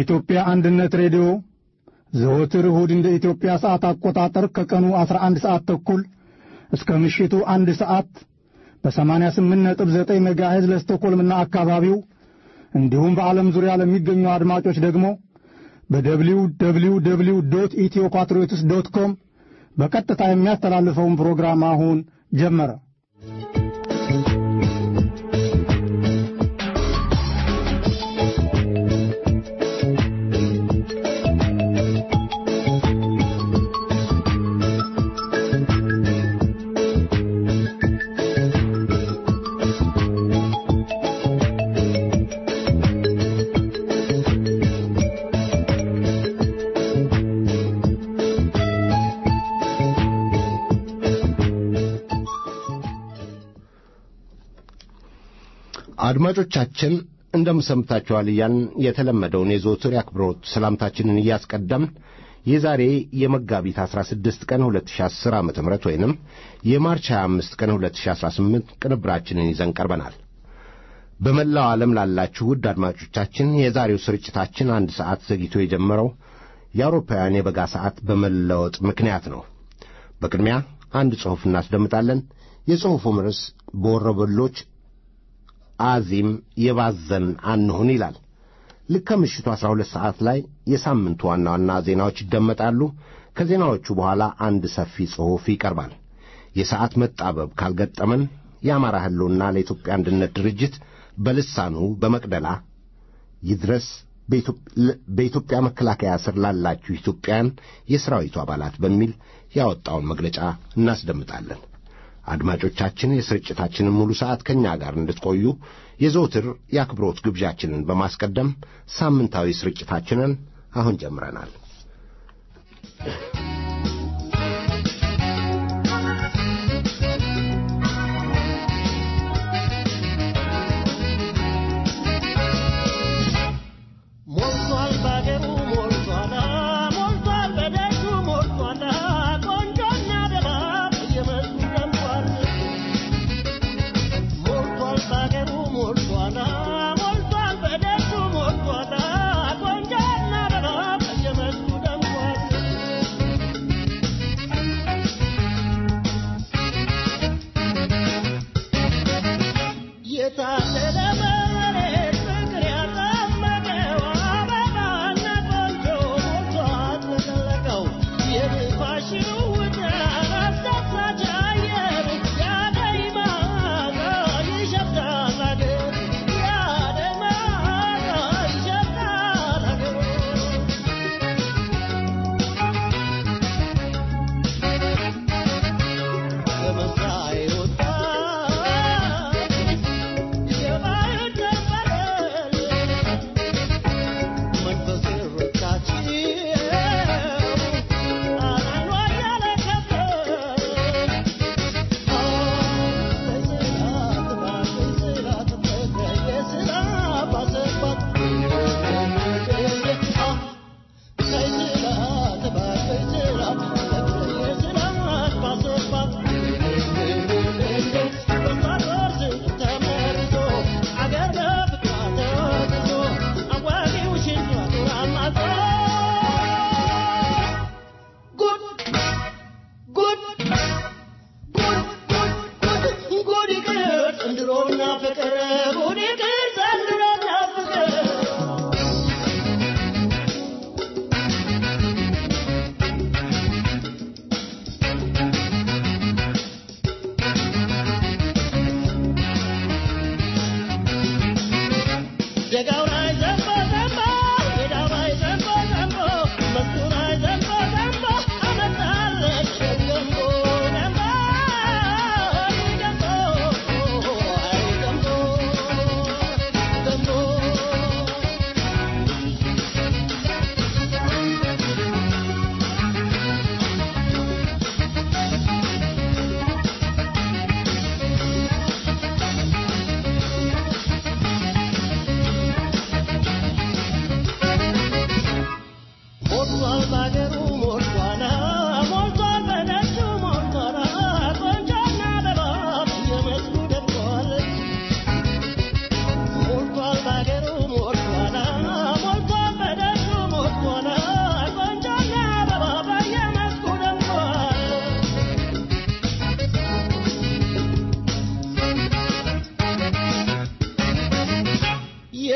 የኢትዮጵያ አንድነት ሬዲዮ ዘወትር እሁድ እንደ ኢትዮጵያ ሰዓት አቆጣጠር ከቀኑ 11 ሰዓት ተኩል እስከ ምሽቱ አንድ ሰዓት በ88.9 ሜጋሄዝ ለስቶኮልምና አካባቢው እንዲሁም በዓለም ዙሪያ ለሚገኙ አድማጮች ደግሞ በደብሊው ደብሊው ደብሊው ዶት ኢትዮ ፓትሪዮትስ ዶት ኮም በቀጥታ የሚያስተላልፈውን ፕሮግራም አሁን ጀመረ። አድማጮቻችን እንደምሰምታችኋል እያልን የተለመደውን የዘወትር የአክብሮት ሰላምታችንን እያስቀደምን የዛሬ የመጋቢት 16 ቀን 2010 ዓ ም ወይንም የማርች 25 ቀን 2018 ቅንብራችንን ይዘን ቀርበናል። በመላው ዓለም ላላችሁ ውድ አድማጮቻችን የዛሬው ስርጭታችን አንድ ሰዓት ዘግይቶ የጀመረው የአውሮፓውያን የበጋ ሰዓት በመለወጥ ምክንያት ነው። በቅድሚያ አንድ ጽሑፍ እናስደምጣለን። የጽሑፉም ርዕስ በወረበሎች አዚም የባዘን አንሁን ይላል። ልክ ከምሽቱ ዐሥራ ሁለት ሰዓት ላይ የሳምንቱ ዋና ዋና ዜናዎች ይደመጣሉ። ከዜናዎቹ በኋላ አንድ ሰፊ ጽሑፍ ይቀርባል። የሰዓት መጣበብ ካልገጠመን የአማራ ሕልውና ለኢትዮጵያ አንድነት ድርጅት በልሳኑ በመቅደላ ይድረስ በኢትዮጵያ መከላከያ ስር ላላችሁ ኢትዮጵያን የሠራዊቱ አባላት በሚል ያወጣውን መግለጫ እናስደምጣለን። አድማጮቻችን የስርጭታችንን ሙሉ ሰዓት ከእኛ ጋር እንድትቆዩ የዘውትር የአክብሮት ግብዣችንን በማስቀደም ሳምንታዊ ስርጭታችንን አሁን ጀምረናል።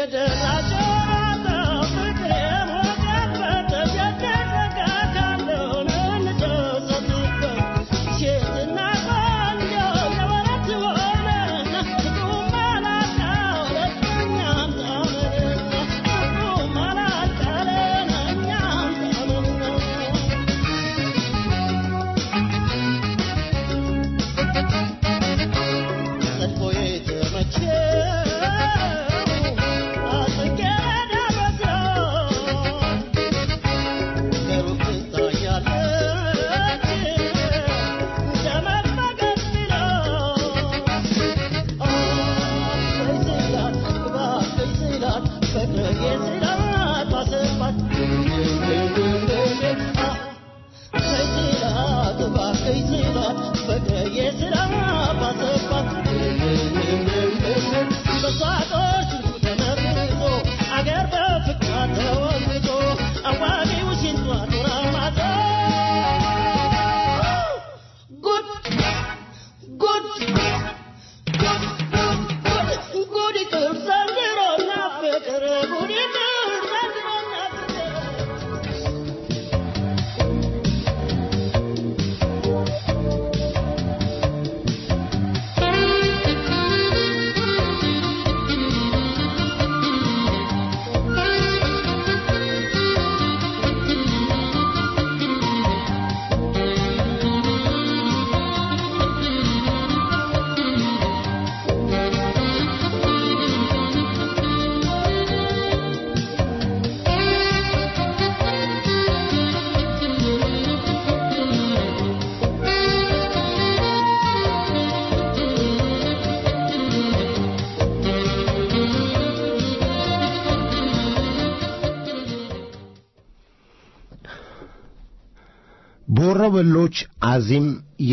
በወሮበሎች አዚም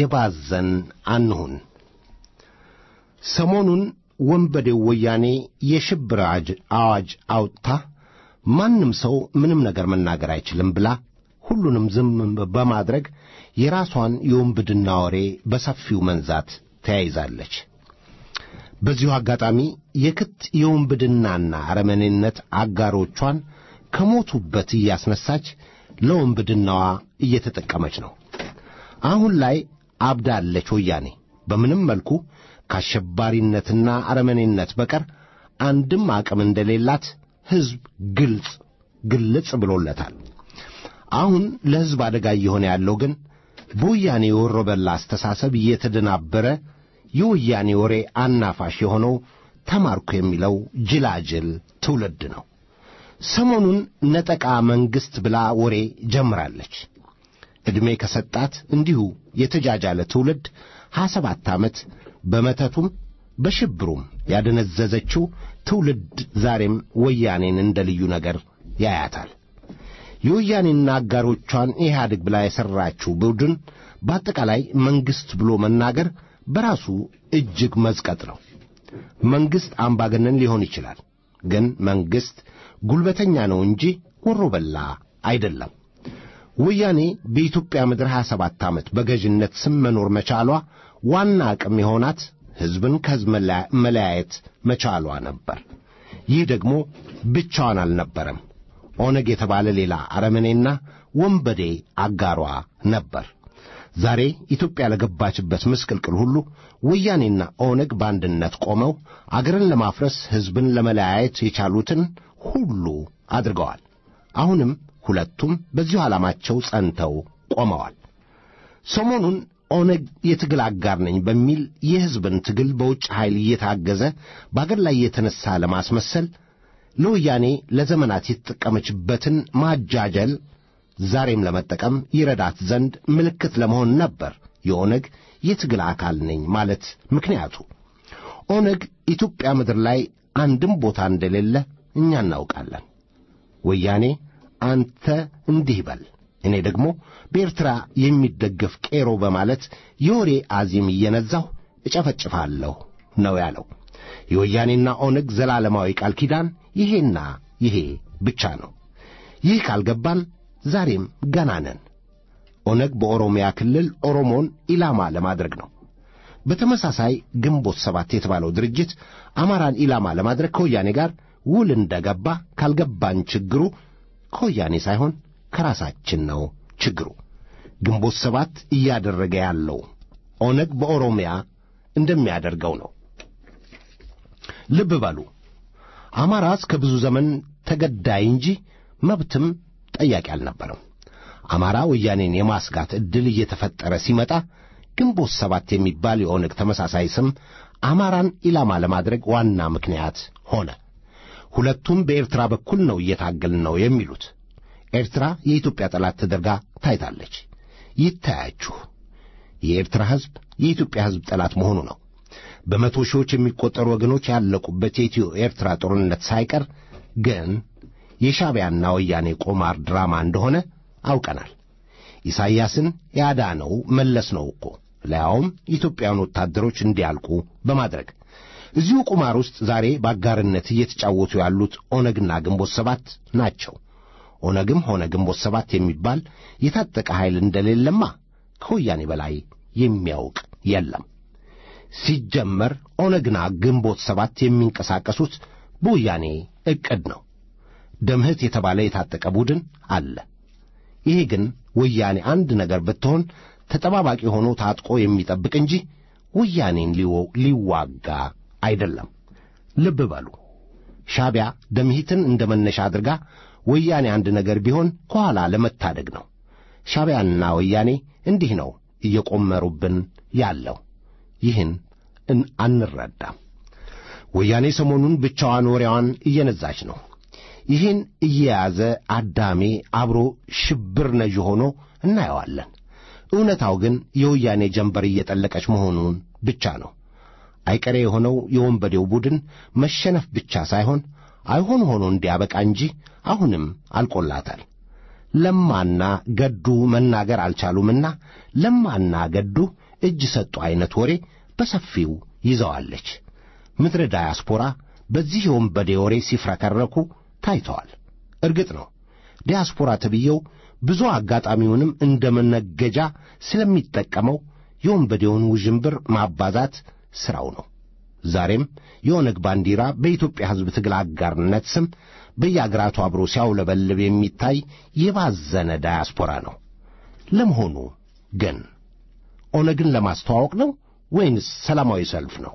የባዘን አንሁን። ሰሞኑን ወንበዴው ወያኔ የሽብር አዋጅ አውጥታ ማንም ሰው ምንም ነገር መናገር አይችልም ብላ ሁሉንም ዝም በማድረግ የራሷን የወንብድና ወሬ በሰፊው መንዛት ተያይዛለች። በዚሁ አጋጣሚ የክት የወንብድናና አረመኔነት አጋሮቿን ከሞቱበት እያስነሳች ለወንብድናዋ እየተጠቀመች ነው። አሁን ላይ አብዳለች። ወያኔ በምንም መልኩ ከአሸባሪነትና አረመኔነት በቀር አንድም አቅም እንደሌላት ሕዝብ ግልጽ ግልጽ ብሎለታል። አሁን ለሕዝብ አደጋ እየሆነ ያለው ግን በወያኔ የወሮበላ አስተሳሰብ እየተደናበረ የወያኔ ወሬ አናፋሽ የሆነው ተማርኩ የሚለው ጅላጅል ትውልድ ነው። ሰሞኑን ነጠቃ መንግሥት ብላ ወሬ ጀምራለች። ዕድሜ ከሰጣት እንዲሁ የተጃጃለ ትውልድ ሀያ ሰባት ዓመት በመተቱም በሽብሩም ያደነዘዘችው ትውልድ ዛሬም ወያኔን እንደ ልዩ ነገር ያያታል። የወያኔና አጋሮቿን ኢህአዴግ ብላ የሠራችው ቡድን በአጠቃላይ መንግሥት ብሎ መናገር በራሱ እጅግ መዝቀጥ ነው። መንግሥት አምባገነን ሊሆን ይችላል፣ ግን መንግሥት ጉልበተኛ ነው እንጂ ወሮ በላ አይደለም። ወያኔ በኢትዮጵያ ምድር 27 ዓመት በገዥነት ስም መኖር መቻሏ ዋና አቅም የሆናት ሕዝብን ከሕዝብ መለያየት መቻሏ ነበር። ይህ ደግሞ ብቻዋን አልነበረም። ኦነግ የተባለ ሌላ አረመኔና ወንበዴ አጋሯ ነበር። ዛሬ ኢትዮጵያ ለገባችበት ምስቅልቅል ሁሉ ወያኔና ኦነግ በአንድነት ቆመው አገርን ለማፍረስ ሕዝብን ለመለያየት የቻሉትን ሁሉ አድርገዋል። አሁንም ሁለቱም በዚሁ ዓላማቸው ጸንተው ቆመዋል። ሰሞኑን ኦነግ የትግል አጋር ነኝ በሚል የሕዝብን ትግል በውጭ ኃይል እየታገዘ በአገር ላይ የተነሣ ለማስመሰል ለወያኔ ለዘመናት የተጠቀመችበትን ማጃጀል ዛሬም ለመጠቀም ይረዳት ዘንድ ምልክት ለመሆን ነበር የኦነግ የትግል አካል ነኝ ማለት ምክንያቱ። ኦነግ ኢትዮጵያ ምድር ላይ አንድም ቦታ እንደሌለ እኛ እናውቃለን። ወያኔ አንተ እንዲህ በል እኔ ደግሞ በኤርትራ የሚደገፍ ቄሮ በማለት የወሬ አዚም እየነዛሁ እጨፈጭፋለሁ ነው ያለው። የወያኔና ኦነግ ዘላለማዊ ቃል ኪዳን ይሄና ይሄ ብቻ ነው። ይህ ካልገባን ዛሬም ገና ነን። ኦነግ በኦሮሚያ ክልል ኦሮሞን ኢላማ ለማድረግ ነው። በተመሳሳይ ግንቦት ሰባት የተባለው ድርጅት አማራን ኢላማ ለማድረግ ከወያኔ ጋር ውል እንደገባ ካልገባን ችግሩ ከወያኔ ሳይሆን ከራሳችን ነው ችግሩ። ግንቦት ሰባት እያደረገ ያለው ኦነግ በኦሮሚያ እንደሚያደርገው ነው። ልብ በሉ አማራ እስከ ብዙ ዘመን ተገዳይ እንጂ መብትም ጠያቂ አልነበረም። አማራ ወያኔን የማስጋት ዕድል እየተፈጠረ ሲመጣ ግንቦት ሰባት የሚባል የኦነግ ተመሳሳይ ስም አማራን ኢላማ ለማድረግ ዋና ምክንያት ሆነ። ሁለቱም በኤርትራ በኩል ነው እየታገልን ነው የሚሉት። ኤርትራ የኢትዮጵያ ጠላት ተደርጋ ታይታለች። ይታያችሁ፣ የኤርትራ ሕዝብ የኢትዮጵያ ሕዝብ ጠላት መሆኑ ነው። በመቶ ሺዎች የሚቆጠሩ ወገኖች ያለቁበት የኢትዮ ኤርትራ ጦርነት ሳይቀር ግን የሻዕቢያና ወያኔ ቁማር ድራማ እንደሆነ አውቀናል። ኢሳይያስን ያዳነው መለስ ነው እኮ ለያውም ኢትዮጵያውያን ወታደሮች እንዲያልቁ በማድረግ እዚሁ ቁማር ውስጥ ዛሬ በአጋርነት እየተጫወቱ ያሉት ኦነግና ግንቦት ሰባት ናቸው። ኦነግም ሆነ ግንቦት ሰባት የሚባል የታጠቀ ኃይል እንደሌለማ ከወያኔ በላይ የሚያውቅ የለም። ሲጀመር ኦነግና ግንቦት ሰባት የሚንቀሳቀሱት በወያኔ ዕቅድ ነው። ደምህት የተባለ የታጠቀ ቡድን አለ። ይሄ ግን ወያኔ አንድ ነገር ብትሆን ተጠባባቂ ሆኖ ታጥቆ የሚጠብቅ እንጂ ወያኔን ሊዋጋ አይደለም። ልብ በሉ። ሻዕቢያ ደምሂትን እንደ መነሻ አድርጋ ወያኔ አንድ ነገር ቢሆን ከኋላ ለመታደግ ነው። ሻዕቢያና ወያኔ እንዲህ ነው እየቆመሩብን ያለው። ይህን አንረዳም። ወያኔ ሰሞኑን ብቻዋን ወሬዋን እየነዛች ነው። ይህን እየያዘ አዳሜ አብሮ ሽብር ነዥ ሆኖ እናየዋለን። እውነታው ግን የወያኔ ጀንበር እየጠለቀች መሆኑን ብቻ ነው። አይቀሬ የሆነው የወንበዴው ቡድን መሸነፍ ብቻ ሳይሆን አይሆን ሆኖ እንዲያበቃ እንጂ አሁንም አልቆላታል። ለማና ገዱ መናገር አልቻሉምና ለማና ገዱ እጅ ሰጡ ዐይነት ወሬ በሰፊው ይዘዋለች። ምድረ ዳያስፖራ በዚህ የወንበዴ ወሬ ሲፍረከረኩ ታይተዋል። እርግጥ ነው ዲያስፖራ ተብዬው ብዙ አጋጣሚውንም እንደ መነገጃ ስለሚጠቀመው የወንበዴውን ውዥንብር ማባዛት ሥራው ነው። ዛሬም የኦነግ ባንዲራ በኢትዮጵያ ሕዝብ ትግል አጋርነት ስም በየአገራቱ አብሮ ሲያውለበልብ የሚታይ የባዘነ ዳያስፖራ ነው። ለመሆኑ ግን ኦነግን ለማስተዋወቅ ነው ወይንስ ሰላማዊ ሰልፍ ነው?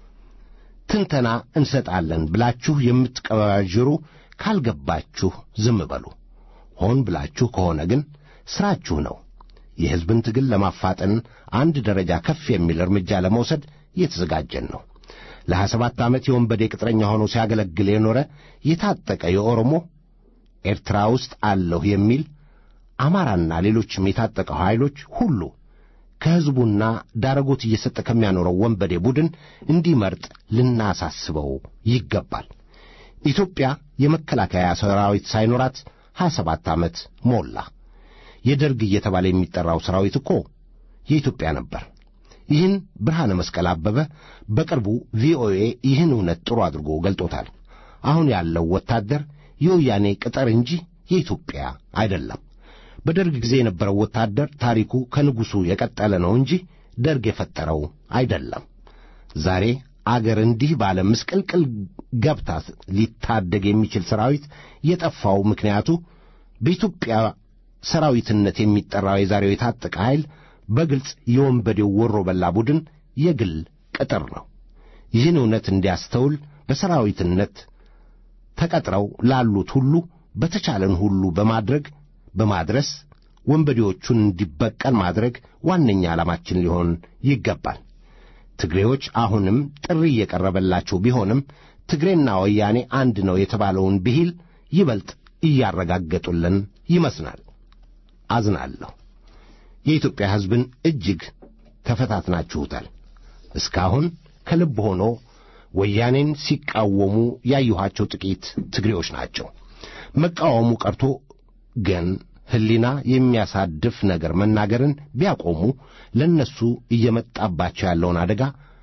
ትንተና እንሰጣለን ብላችሁ የምትቀባዥሩ ካልገባችሁ ዝም በሉ። ሆን ብላችሁ ከሆነ ግን ሥራችሁ ነው። የሕዝብን ትግል ለማፋጠን አንድ ደረጃ ከፍ የሚል እርምጃ ለመውሰድ እየተዘጋጀን ነው። ለሀያ ሰባት ዓመት የወንበዴ ቅጥረኛ ሆኖ ሲያገለግል የኖረ የታጠቀ የኦሮሞ ኤርትራ ውስጥ አለሁ የሚል አማራና ሌሎችም የታጠቀው ኃይሎች ሁሉ ከሕዝቡና ዳረጎት እየሰጠ ከሚያኖረው ወንበዴ ቡድን እንዲመርጥ ልናሳስበው ይገባል። ኢትዮጵያ የመከላከያ ሰራዊት ሳይኖራት ሀያ ሰባት ዓመት ሞላ። የደርግ እየተባለ የሚጠራው ሰራዊት እኮ የኢትዮጵያ ነበር። ይህን ብርሃነ መስቀል አበበ በቅርቡ ቪኦኤ ይህን እውነት ጥሩ አድርጎ ገልጦታል። አሁን ያለው ወታደር የወያኔ ቅጠር እንጂ የኢትዮጵያ አይደለም። በደርግ ጊዜ የነበረው ወታደር ታሪኩ ከንጉሡ የቀጠለ ነው እንጂ ደርግ የፈጠረው አይደለም። ዛሬ አገር እንዲህ ባለ ምስቅልቅል ገብታ ሊታደግ የሚችል ሰራዊት የጠፋው ምክንያቱ በኢትዮጵያ ሰራዊትነት የሚጠራው የዛሬው የታጠቀ ኃይል በግልጽ የወንበዴው ወሮ በላ ቡድን የግል ቅጥር ነው። ይህን እውነት እንዲያስተውል በሰራዊትነት ተቀጥረው ላሉት ሁሉ በተቻለን ሁሉ በማድረግ በማድረስ ወንበዴዎቹን እንዲበቀል ማድረግ ዋነኛ ዓላማችን ሊሆን ይገባል። ትግሬዎች አሁንም ጥሪ እየቀረበላቸው ቢሆንም ትግሬና ወያኔ አንድ ነው የተባለውን ብሂል ይበልጥ እያረጋገጡልን ይመስላል። አዝናለሁ። የኢትዮጵያ ሕዝብን እጅግ ተፈታትናችሁታል። እስካሁን ከልብ ሆኖ ወያኔን ሲቃወሙ ያየኋቸው ጥቂት ትግሬዎች ናቸው። መቃወሙ ቀርቶ ግን ሕሊና የሚያሳድፍ ነገር መናገርን ቢያቆሙ ለእነሱ እየመጣባቸው ያለውን አደጋ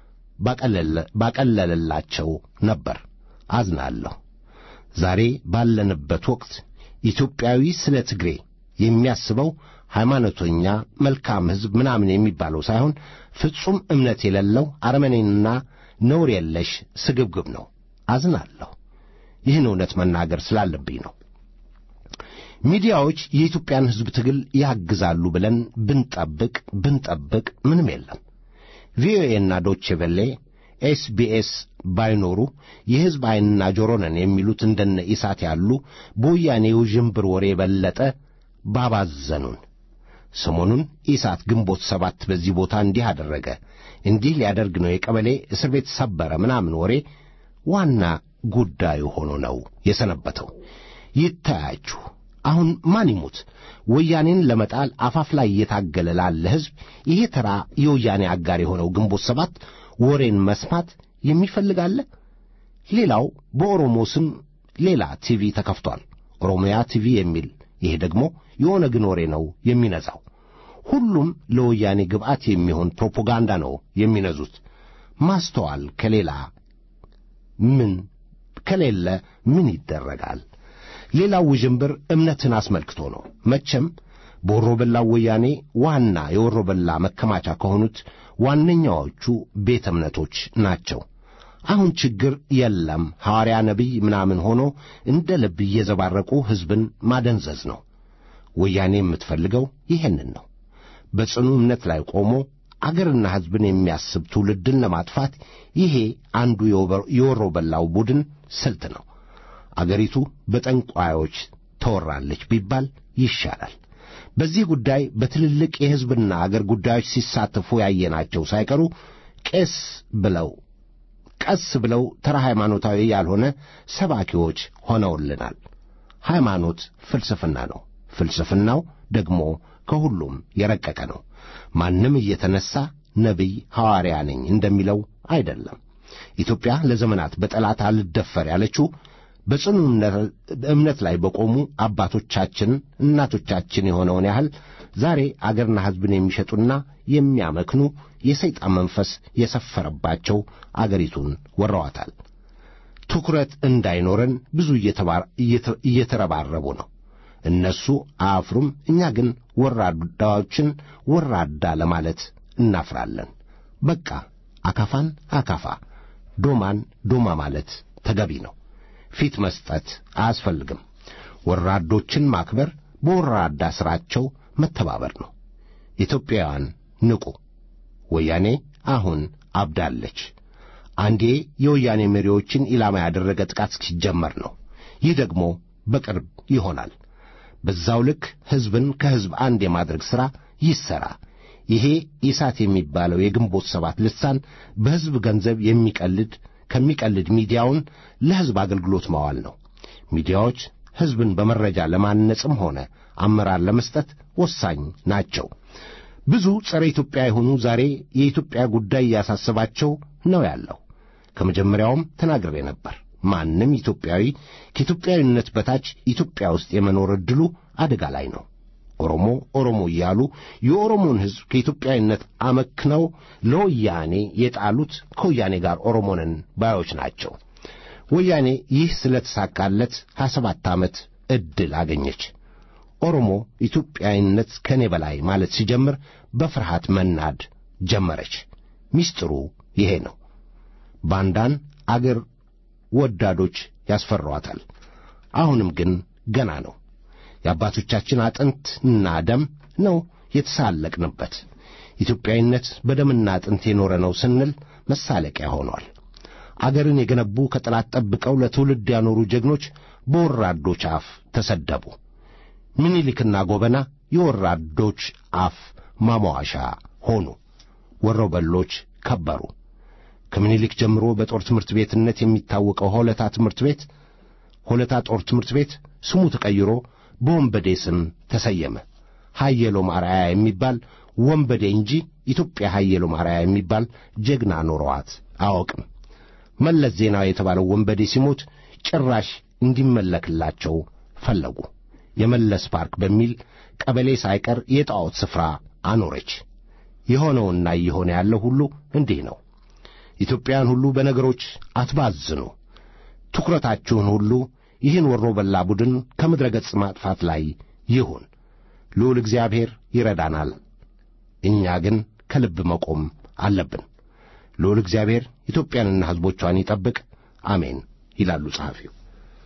ባቀለለላቸው ነበር። አዝናለሁ። ዛሬ ባለንበት ወቅት ኢትዮጵያዊ ስለ ትግሬ የሚያስበው ሃይማኖተኛ፣ መልካም ሕዝብ ምናምን የሚባለው ሳይሆን ፍጹም እምነት የሌለው አረመኔና ነውር የለሽ ስግብግብ ነው። አዝናለሁ። ይህን እውነት መናገር ስላለብኝ ነው። ሚዲያዎች የኢትዮጵያን ሕዝብ ትግል ያግዛሉ ብለን ብንጠብቅ ብንጠብቅ ምንም የለም። ቪኦኤና ዶቼ ቬሌ ኤስቢኤስ ባይኖሩ የሕዝብ ዐይንና ጆሮ ነን የሚሉት እንደነ ኢሳት ያሉ በወያኔ ውዥንብር ወሬ የበለጠ ባባዘኑን። ሰሞኑን ኢሳት ግንቦት ሰባት በዚህ ቦታ እንዲህ አደረገ፣ እንዲህ ሊያደርግ ነው፣ የቀበሌ እስር ቤት ሰበረ ምናምን ወሬ ዋና ጉዳዩ ሆኖ ነው የሰነበተው። ይታያችሁ አሁን ማን ይሙት ወያኔን ለመጣል አፋፍ ላይ እየታገለ ላለ ሕዝብ ይሄ ተራ የወያኔ አጋር የሆነው ግንቦት ሰባት ወሬን መስማት የሚፈልግ አለ? ሌላው በኦሮሞ ስም ሌላ ቲቪ ተከፍቷል፣ ኦሮሚያ ቲቪ የሚል ይሄ ደግሞ የኦነግን ወሬ ነው የሚነዛው። ሁሉም ለወያኔ ግብዓት የሚሆን ፕሮፓጋንዳ ነው የሚነዙት። ማስተዋል ከሌላ ምን ከሌለ ምን ይደረጋል? ሌላው ውዥንብር እምነትን አስመልክቶ ነው። መቼም በወሮበላው ወያኔ ዋና የወሮበላ መከማቻ ከሆኑት ዋነኛዎቹ ቤተ እምነቶች ናቸው። አሁን ችግር የለም ሐዋርያ ነቢይ ምናምን ሆኖ እንደ ልብ እየዘባረቁ ሕዝብን ማደንዘዝ ነው። ወያኔ የምትፈልገው ይሄንን ነው። በጽኑ እምነት ላይ ቆሞ አገርና ሕዝብን የሚያስብ ትውልድን ለማጥፋት ይሄ አንዱ የወሮበላው ቡድን ስልት ነው። አገሪቱ በጠንቋዮች ተወራለች ቢባል ይሻላል። በዚህ ጉዳይ በትልልቅ የሕዝብና አገር ጉዳዮች ሲሳተፉ ያየናቸው ሳይቀሩ ቄስ ብለው ቀስ ብለው ተራ ሃይማኖታዊ ያልሆነ ሰባኪዎች ሆነውልናል። ሃይማኖት ፍልስፍና ነው። ፍልስፍናው ደግሞ ከሁሉም የረቀቀ ነው። ማንም እየተነሣ ነቢይ ሐዋርያ ነኝ እንደሚለው አይደለም። ኢትዮጵያ ለዘመናት በጠላት አልደፈር ያለችው በጽኑ እምነት ላይ በቆሙ አባቶቻችን እናቶቻችን የሆነውን ያህል ዛሬ አገርና ሕዝብን የሚሸጡና የሚያመክኑ የሰይጣን መንፈስ የሰፈረባቸው አገሪቱን ወረዋታል። ትኩረት እንዳይኖረን ብዙ እየተረባረቡ ነው። እነሱ አያፍሩም፣ እኛ ግን ወራዳዎችን ወራዳ ለማለት እናፍራለን። በቃ አካፋን አካፋ፣ ዶማን ዶማ ማለት ተገቢ ነው። ፊት መስጠት አያስፈልግም። ወራዶችን ማክበር በወራዳ ሥራቸው መተባበር ነው። ኢትዮጵያውያን ንቁ! ወያኔ አሁን አብዳለች። አንዴ የወያኔ መሪዎችን ኢላማ ያደረገ ጥቃት ሲጀመር ነው። ይህ ደግሞ በቅርብ ይሆናል። በዛው ልክ ሕዝብን ከሕዝብ አንድ የማድረግ ሥራ ይሠራ። ይሄ ኢሳት የሚባለው የግንቦት ሰባት ልሳን በሕዝብ ገንዘብ የሚቀልድ ከሚቀልድ ሚዲያውን ለሕዝብ አገልግሎት ማዋል ነው። ሚዲያዎች ሕዝብን በመረጃ ለማነጽም ሆነ አመራር ለመስጠት ወሳኝ ናቸው። ብዙ ጸረ ኢትዮጵያ የሆኑ ዛሬ የኢትዮጵያ ጉዳይ እያሳሰባቸው ነው ያለው። ከመጀመሪያውም ተናግሬ ነበር። ማንም ኢትዮጵያዊ ከኢትዮጵያዊነት በታች ኢትዮጵያ ውስጥ የመኖር ዕድሉ አደጋ ላይ ነው። ኦሮሞ ኦሮሞ እያሉ የኦሮሞን ሕዝብ ከኢትዮጵያዊነት አመክነው ለወያኔ የጣሉት ከወያኔ ጋር ኦሮሞንን ባዮች ናቸው። ወያኔ ይህ ስለተሳካለት ሀያ ሰባት ዓመት ዕድል አገኘች። ኦሮሞ ኢትዮጵያዊነት ከእኔ በላይ ማለት ሲጀምር በፍርሃት መናድ ጀመረች። ሚስጥሩ ይሄ ነው። ባንዳን አገር ወዳዶች ያስፈሯታል። አሁንም ግን ገና ነው። የአባቶቻችን አጥንትና ደም ነው የተሳለቅንበት። ኢትዮጵያዊነት በደምና አጥንት የኖረ ነው ስንል መሳለቂያ ሆኗል። አገርን የገነቡ ከጠላት ጠብቀው ለትውልድ ያኖሩ ጀግኖች በወራዶች አፍ ተሰደቡ። ምኒልክና ጎበና የወራዶች አፍ ማሟሻ ሆኑ። ወሮበሎች ከበሩ። ከምኒልክ ጀምሮ በጦር ትምህርት ቤትነት የሚታወቀው ሆለታ ትምህርት ቤት ሆለታ ጦር ትምህርት ቤት ስሙ ተቀይሮ በወንበዴ ስም ተሰየመ። ሀየሎም አርአያ የሚባል ወንበዴ እንጂ ኢትዮጵያ ሀየሎም አርአያ የሚባል ጀግና ኖረዋት አያውቅም። መለስ ዜናዊ የተባለው ወንበዴ ሲሞት ጭራሽ እንዲመለክላቸው ፈለጉ። የመለስ ፓርክ በሚል ቀበሌ ሳይቀር የጣዖት ስፍራ አኖረች። የሆነውና እየሆነ ያለው ሁሉ እንዲህ ነው። ኢትዮጵያውያን ሁሉ በነገሮች አትባዝኑ። ትኩረታችሁን ሁሉ ይህን ወሮ በላ ቡድን ከምድረ ገጽ ማጥፋት ላይ ይሁን። ልዑል እግዚአብሔር ይረዳናል። እኛ ግን ከልብ መቆም አለብን። ልዑል እግዚአብሔር ኢትዮጵያንና ሕዝቦቿን ይጠብቅ፣ አሜን ይላሉ ጸሐፊው።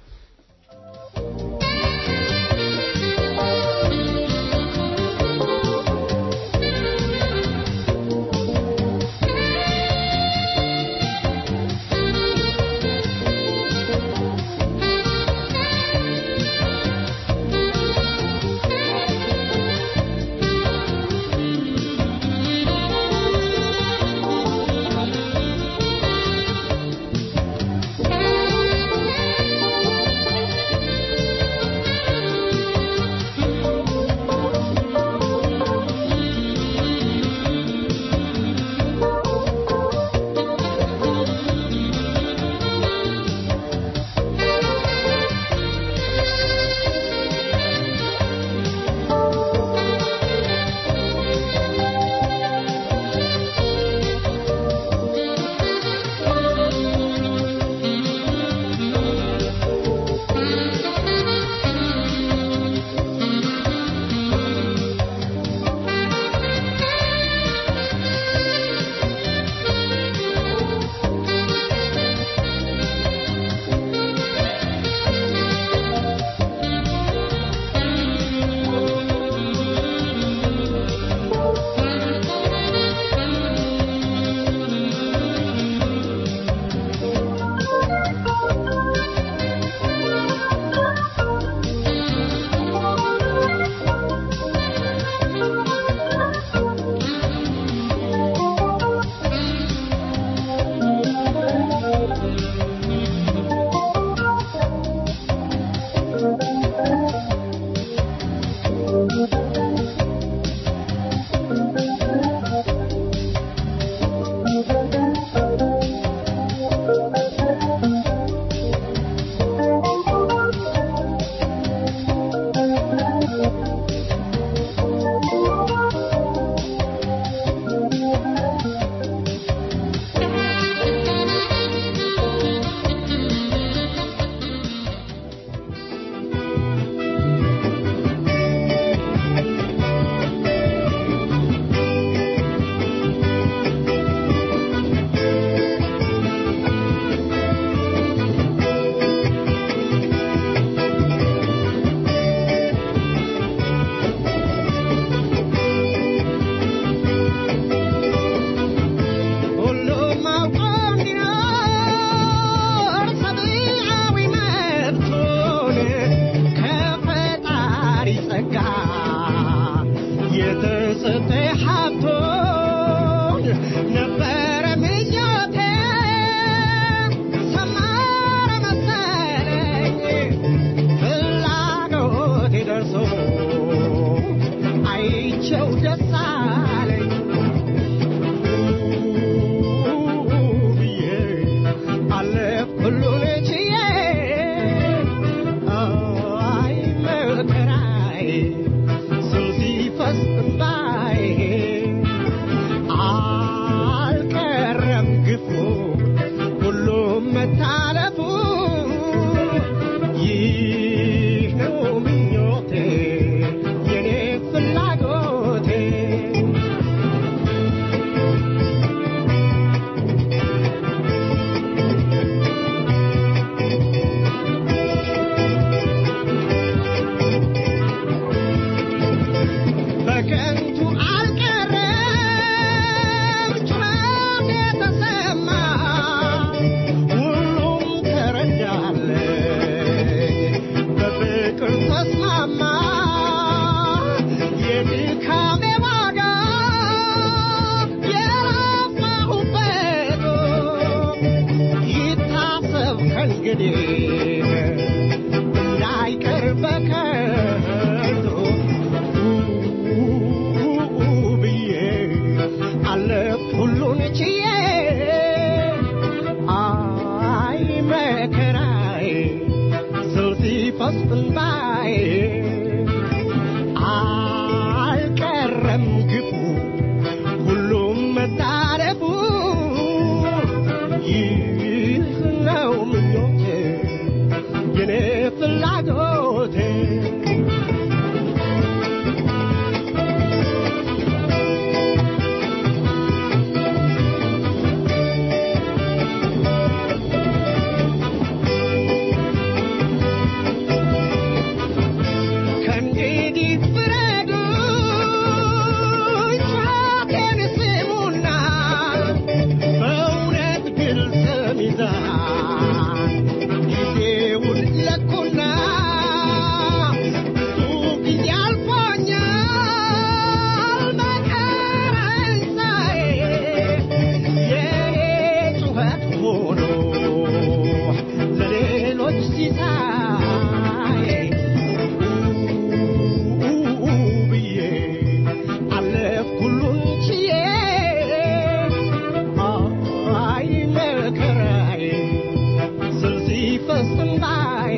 ከእንግዲህ እንዳይቀር በከንቱ ብዬ አለፍ ሁሉን ችዬ አይ መከራዬ ስል ሲፈስ እንባዬ አልቀረም ግፉ ሁሉም መታረፉ ይህ ነው ምኞቴ የኔ ፍላጎቴ ከእንግዲህ ፍረዱ ጩኸቴን ስሙና በእውነት ግልጽ ሚዛን ጊዜውን ለኩና ብዙ ጊዜ አልፎኛል በፈረንሳይ የኔ ጩኸት ሆኖ ለሌሎች ሲሳይ ብዬ አለፍ ሁሉን ችዬ አይ መከራዬ ስል ሲፈስ እንባዬ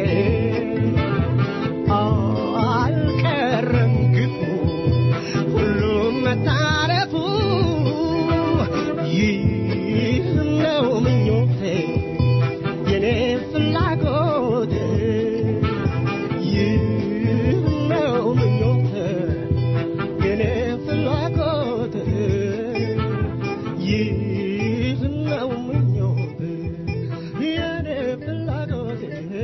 አልቀረም ግፉ ሁሉም መታረፉ ይህ ነው ምኞቴ የኔ ፍላጎቴ ይህ ነው ምኞቴ የኔ ፍላጎቴ ይህ ነው ምኞቴ የኔ ፍላጎቴ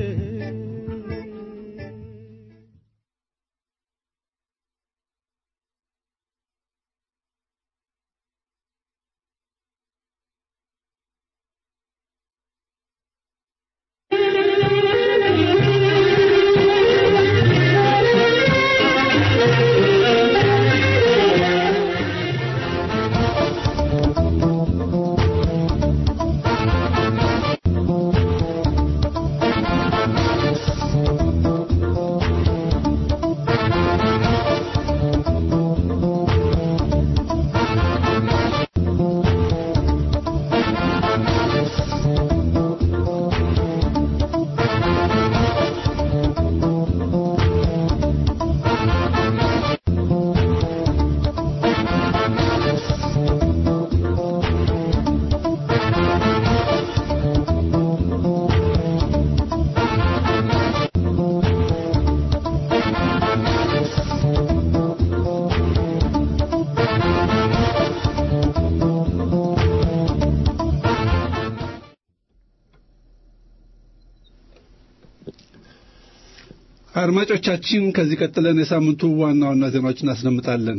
አድማጮቻችን ከዚህ ቀጥለን የሳምንቱ ዋና ዋና ዜናዎች እናስደምጣለን።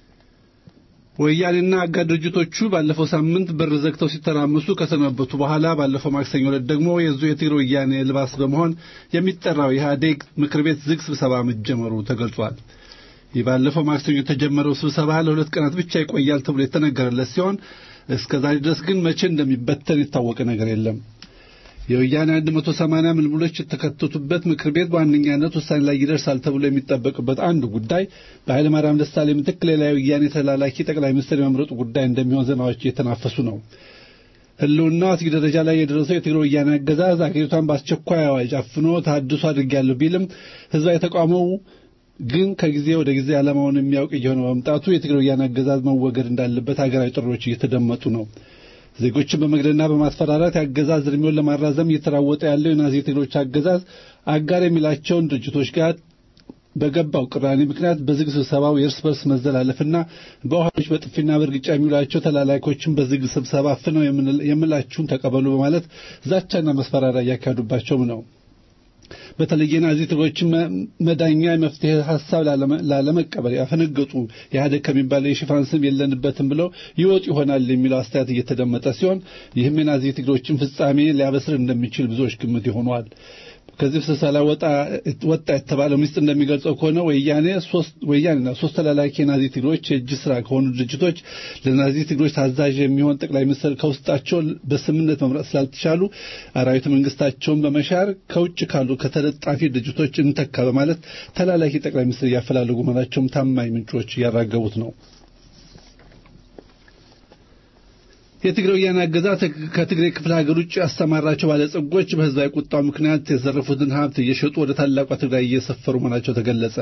ወያኔና አጋር ድርጅቶቹ ባለፈው ሳምንት በር ዘግተው ሲተራመሱ ከሰነበቱ በኋላ ባለፈው ማክሰኞ ዕለት ደግሞ የዙ የትግሬ ወያኔ ልባስ በመሆን የሚጠራው የኢህአዴግ ምክር ቤት ዝግ ስብሰባ መጀመሩ ተገልጿል። ይህ ባለፈው ማክሰኞ የተጀመረው ስብሰባ ለሁለት ቀናት ብቻ ይቆያል ተብሎ የተነገረለት ሲሆን እስከ ዛሬ ድረስ ግን መቼ እንደሚበተን የታወቀ ነገር የለም። የወያኔ 180 ምልምሎች የተከተቱበት ምክር ቤት በዋነኛነት ውሳኔ ላይ ይደርሳል ተብሎ የሚጠበቅበት አንዱ ጉዳይ በኃይለ ማርያም ደሳለኝ ምትክ ሌላ የወያኔ ተላላኪ ጠቅላይ ሚኒስትር የመምረጡ ጉዳይ እንደሚሆን ዜናዎች እየተናፈሱ ነው። ህልውናው አስጊ ደረጃ ላይ የደረሰው የትግራይ ወያኔ አገዛዝ አገሪቷን በአስቸኳይ አዋጅ አፍኖ ተሃድሶ አድርጌያለሁ ቢልም ህዝባዊ ተቃውሞው ግን ከጊዜ ወደ ጊዜ ዓላማውን የሚያውቅ እየሆነ በመምጣቱ የትግራይ ወያኔ አገዛዝ መወገድ እንዳለበት ሀገራዊ ጥሪዎች እየተደመጡ ነው። ዜጎችን በመግደልና በማስፈራራት የአገዛዝ እድሜውን ለማራዘም እየተራወጠ ያለው የናዚ ትግሮች አገዛዝ አጋር የሚላቸውን ድርጅቶች ጋር በገባው ቅራኔ ምክንያት በዝግ ስብሰባው የእርስ በርስ መዘላለፍና በውሃዎች በጥፊና በእርግጫ የሚውላቸው ተላላኪዎችን በዝግ ስብሰባ አፍነው የምላችሁን ተቀበሉ በማለት ዛቻና መስፈራሪያ እያካሄዱባቸውም ነው። በተለይ የናዚ ትግሮችን መዳኛ የመፍትሄ ሀሳብ ላለመቀበል ያፈነገጡ ኢህአዴግ ከሚባለው የሽፋን ስም የለንበትም ብለው ይወጡ ይሆናል የሚለው አስተያየት እየተደመጠ ሲሆን ይህም የናዚ ትግሮችን ፍጻሜ ሊያበስር እንደሚችል ብዙዎች ግምት ይሆኗል። ከዚህ ስብሰባ ወጣ ወጣ የተባለው ሚስጥር እንደሚገልጸው ከሆነ ወያኔ ሶስት ወያኔና ሶስት ተላላኪ የናዚ ትግሮች የእጅ ስራ ከሆኑ ድርጅቶች ለናዚ ትግሮች ታዛዥ የሚሆን ጠቅላይ ሚኒስትር ከውስጣቸው በስምነት መምረጥ ስላልተቻሉ አራዊት መንግስታቸውን በመሻር ከውጭ ካሉ ከተለጣፊ ድርጅቶች እንተካ በማለት ተላላኪ ጠቅላይ ሚኒስትር እያፈላለጉ መሆናቸውም ታማኝ ምንጮች እያራገቡት ነው። የትግራይ ወያኔ አገዛዝ ከትግራይ ክፍለ ሀገር ውጭ ያስተማራቸው ባለጸጎች በህዝባዊ ቁጣው ምክንያት የዘረፉትን ሀብት እየሸጡ ወደ ታላቋ ትግራይ እየሰፈሩ መሆናቸው ተገለጸ።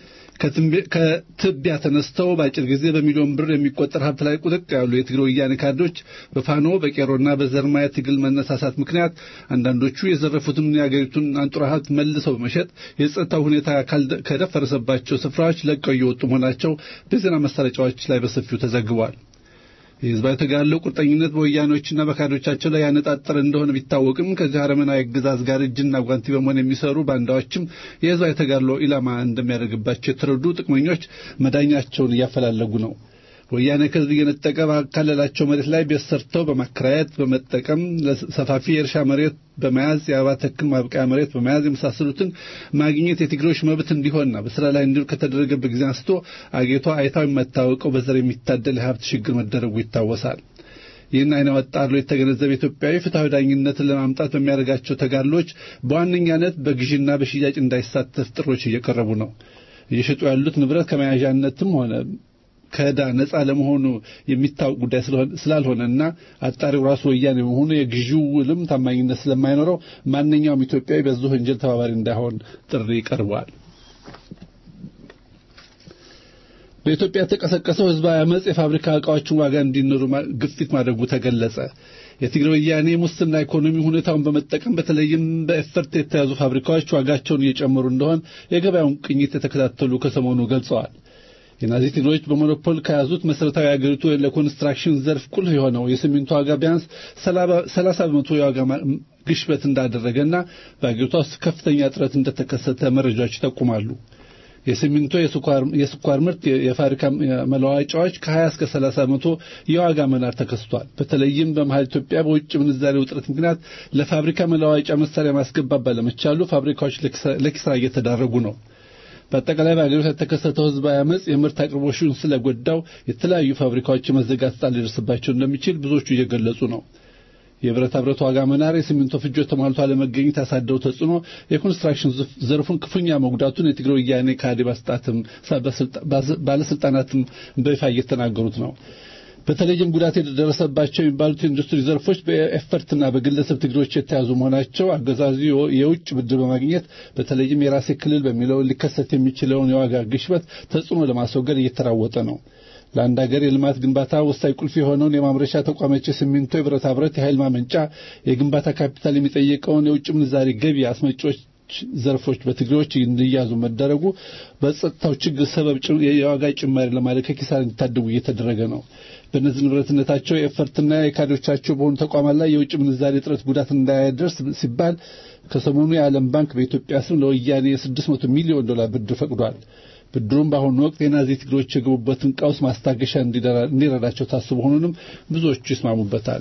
ከትቢያ ተነስተው በአጭር ጊዜ በሚሊዮን ብር የሚቆጠር ሀብት ላይ ቁጥቅ ያሉ የትግራይ ወያኔ ካድሬዎች በፋኖ በቄሮና በዘርማ የትግል መነሳሳት ምክንያት አንዳንዶቹ የዘረፉትን የአገሪቱን አንጡራ ሀብት መልሰው በመሸጥ የጸጥታው ሁኔታ ከደፈረሰባቸው ስፍራዎች ለቀው እየወጡ መሆናቸው በዜና ማሰራጫዎች ላይ በሰፊው ተዘግቧል። የህዝባዊ ተጋድሎ ቁርጠኝነት በወያኔዎችና በካዶቻቸው ላይ ያነጣጠረ እንደሆነ ቢታወቅም ከዚህ አረመናዊ አገዛዝ ጋር እጅና ጓንቲ በመሆን የሚሰሩ ባንዳዎችም የህዝባዊ ተጋድሎ ኢላማ እንደሚያደርግባቸው የተረዱ ጥቅመኞች መዳኛቸውን እያፈላለጉ ነው። ወያኔ ከህዝብ እየነጠቀ ባካለላቸው መሬት ላይ ቤት ሰርተው በማከራየት በመጠቀም ሰፋፊ የእርሻ መሬት በመያዝ የአበባ ተክል ማብቀያ መሬት በመያዝ የመሳሰሉትን ማግኘት የትግሮች መብት እንዲሆንና በስራ ላይ እንዲውል ከተደረገበት ጊዜ አንስቶ አገሪቷ አይታው የማታወቀው በዘር የሚታደል የሀብት ሽግግር መደረጉ ይታወሳል። ይህን አይነ ወጣር የተገነዘበ ኢትዮጵያዊ ፍትሐዊ ዳኝነትን ለማምጣት በሚያደርጋቸው ተጋድሎች በዋነኛነት በግዥና በሽያጭ እንዳይሳተፍ ጥሮች እየቀረቡ ነው። እየሸጡ ያሉት ንብረት ከመያዣነትም ሆነ ከዕዳ ነጻ ለመሆኑ የሚታወቅ ጉዳይ ስላልሆነና አጣሪው ራሱ ወያኔ መሆኑ የግዢው ውልም ታማኝነት ስለማይኖረው ማንኛውም ኢትዮጵያዊ በዚህ ወንጀል ተባባሪ እንዳይሆን ጥሪ ቀርቧል። በኢትዮጵያ የተቀሰቀሰው ህዝባዊ አመጽ የፋብሪካ ዕቃዎችን ዋጋ እንዲኖሩ ግፊት ማድረጉ ተገለጸ። የትግራይ ወያኔ ሙስና ኢኮኖሚ ሁኔታውን በመጠቀም በተለይም በኤፈርት የተያዙ ፋብሪካዎች ዋጋቸውን እየጨመሩ እንደሆን የገበያውን ቅኝት የተከታተሉ ከሰሞኑ ገልጸዋል። የናዚ ትግሮች በሞኖፖል ከያዙት መሰረታዊ አገሪቱ ለኮንስትራክሽን ዘርፍ ቁልፍ የሆነው የሲሚንቶ ዋጋ ቢያንስ ሰላሳ በመቶ የዋጋ ግሽበት እንዳደረገና በአገሪቷ ውስጥ ከፍተኛ እጥረት እንደተከሰተ መረጃዎች ይጠቁማሉ። የሲሚንቶ፣ የስኳር ምርት፣ የፋብሪካ መለዋወጫዎች ከ20 እስከ 30 በመቶ የዋጋ መናር ተከስቷል። በተለይም በመሀል ኢትዮጵያ በውጭ ምንዛሬ ውጥረት ምክንያት ለፋብሪካ መለዋወጫ መሳሪያ ማስገባት ባለመቻሉ ፋብሪካዎች ለኪሳራ እየተዳረጉ ነው። በአጠቃላይ በአገሪቱ የተከሰተው ህዝባዊ አመጽ የምርት አቅርቦሹን ስለጎዳው የተለያዩ ፋብሪካዎች የመዘጋት ዕጣ ሊደርስባቸው እንደሚችል ብዙዎቹ እየገለጹ ነው። የብረታ ብረት ዋጋ መናር፣ የሲሚንቶ ፍጆት ተሟልቶ አለመገኘት ያሳደረው ተጽዕኖ የኮንስትራክሽን ዘርፉን ክፉኛ መጉዳቱን የትግራይ ወያኔ ካድሬ ባለስልጣናትም በይፋ እየተናገሩት ነው። በተለይም ጉዳት የደረሰባቸው የሚባሉት ኢንዱስትሪ ዘርፎች በኤፈርትና በግለሰብ ትግሮች የተያዙ መሆናቸው አገዛዙ የውጭ ብድር በማግኘት በተለይም የራሴ ክልል በሚለው ሊከሰት የሚችለውን የዋጋ ግሽበት ተጽዕኖ ለማስወገድ እየተራወጠ ነው። ለአንድ ሀገር የልማት ግንባታ ወሳኝ ቁልፍ የሆነውን የማምረቻ ተቋሞች የሲሚንቶ፣ የብረታ ብረት፣ የኃይል ማመንጫ፣ የግንባታ ካፒታል የሚጠይቀውን የውጭ ምንዛሪ ገቢ አስመጪዎች ዘርፎች በትግሬዎች እንዲያዙ መደረጉ በጸጥታው ችግር ሰበብ የዋጋ ጭማሪ ለማድረግ ከኪሳራ እንዲታደጉ እየተደረገ ነው። በእነዚህ ንብረትነታቸው የኤፈርትና የካዶቻቸው በሆኑ ተቋማት ላይ የውጭ ምንዛሪ እጥረት ጉዳት እንዳያደርስ ሲባል ከሰሞኑ የዓለም ባንክ በኢትዮጵያ ስም ለወያኔ የ600 ሚሊዮን ዶላር ብድር ፈቅዷል። ብድሩም በአሁኑ ወቅት የናዚ ትግሮች የገቡበትን ቀውስ ማስታገሻ እንዲረዳቸው ታስቦ መሆኑንም ብዙዎቹ ይስማሙበታል።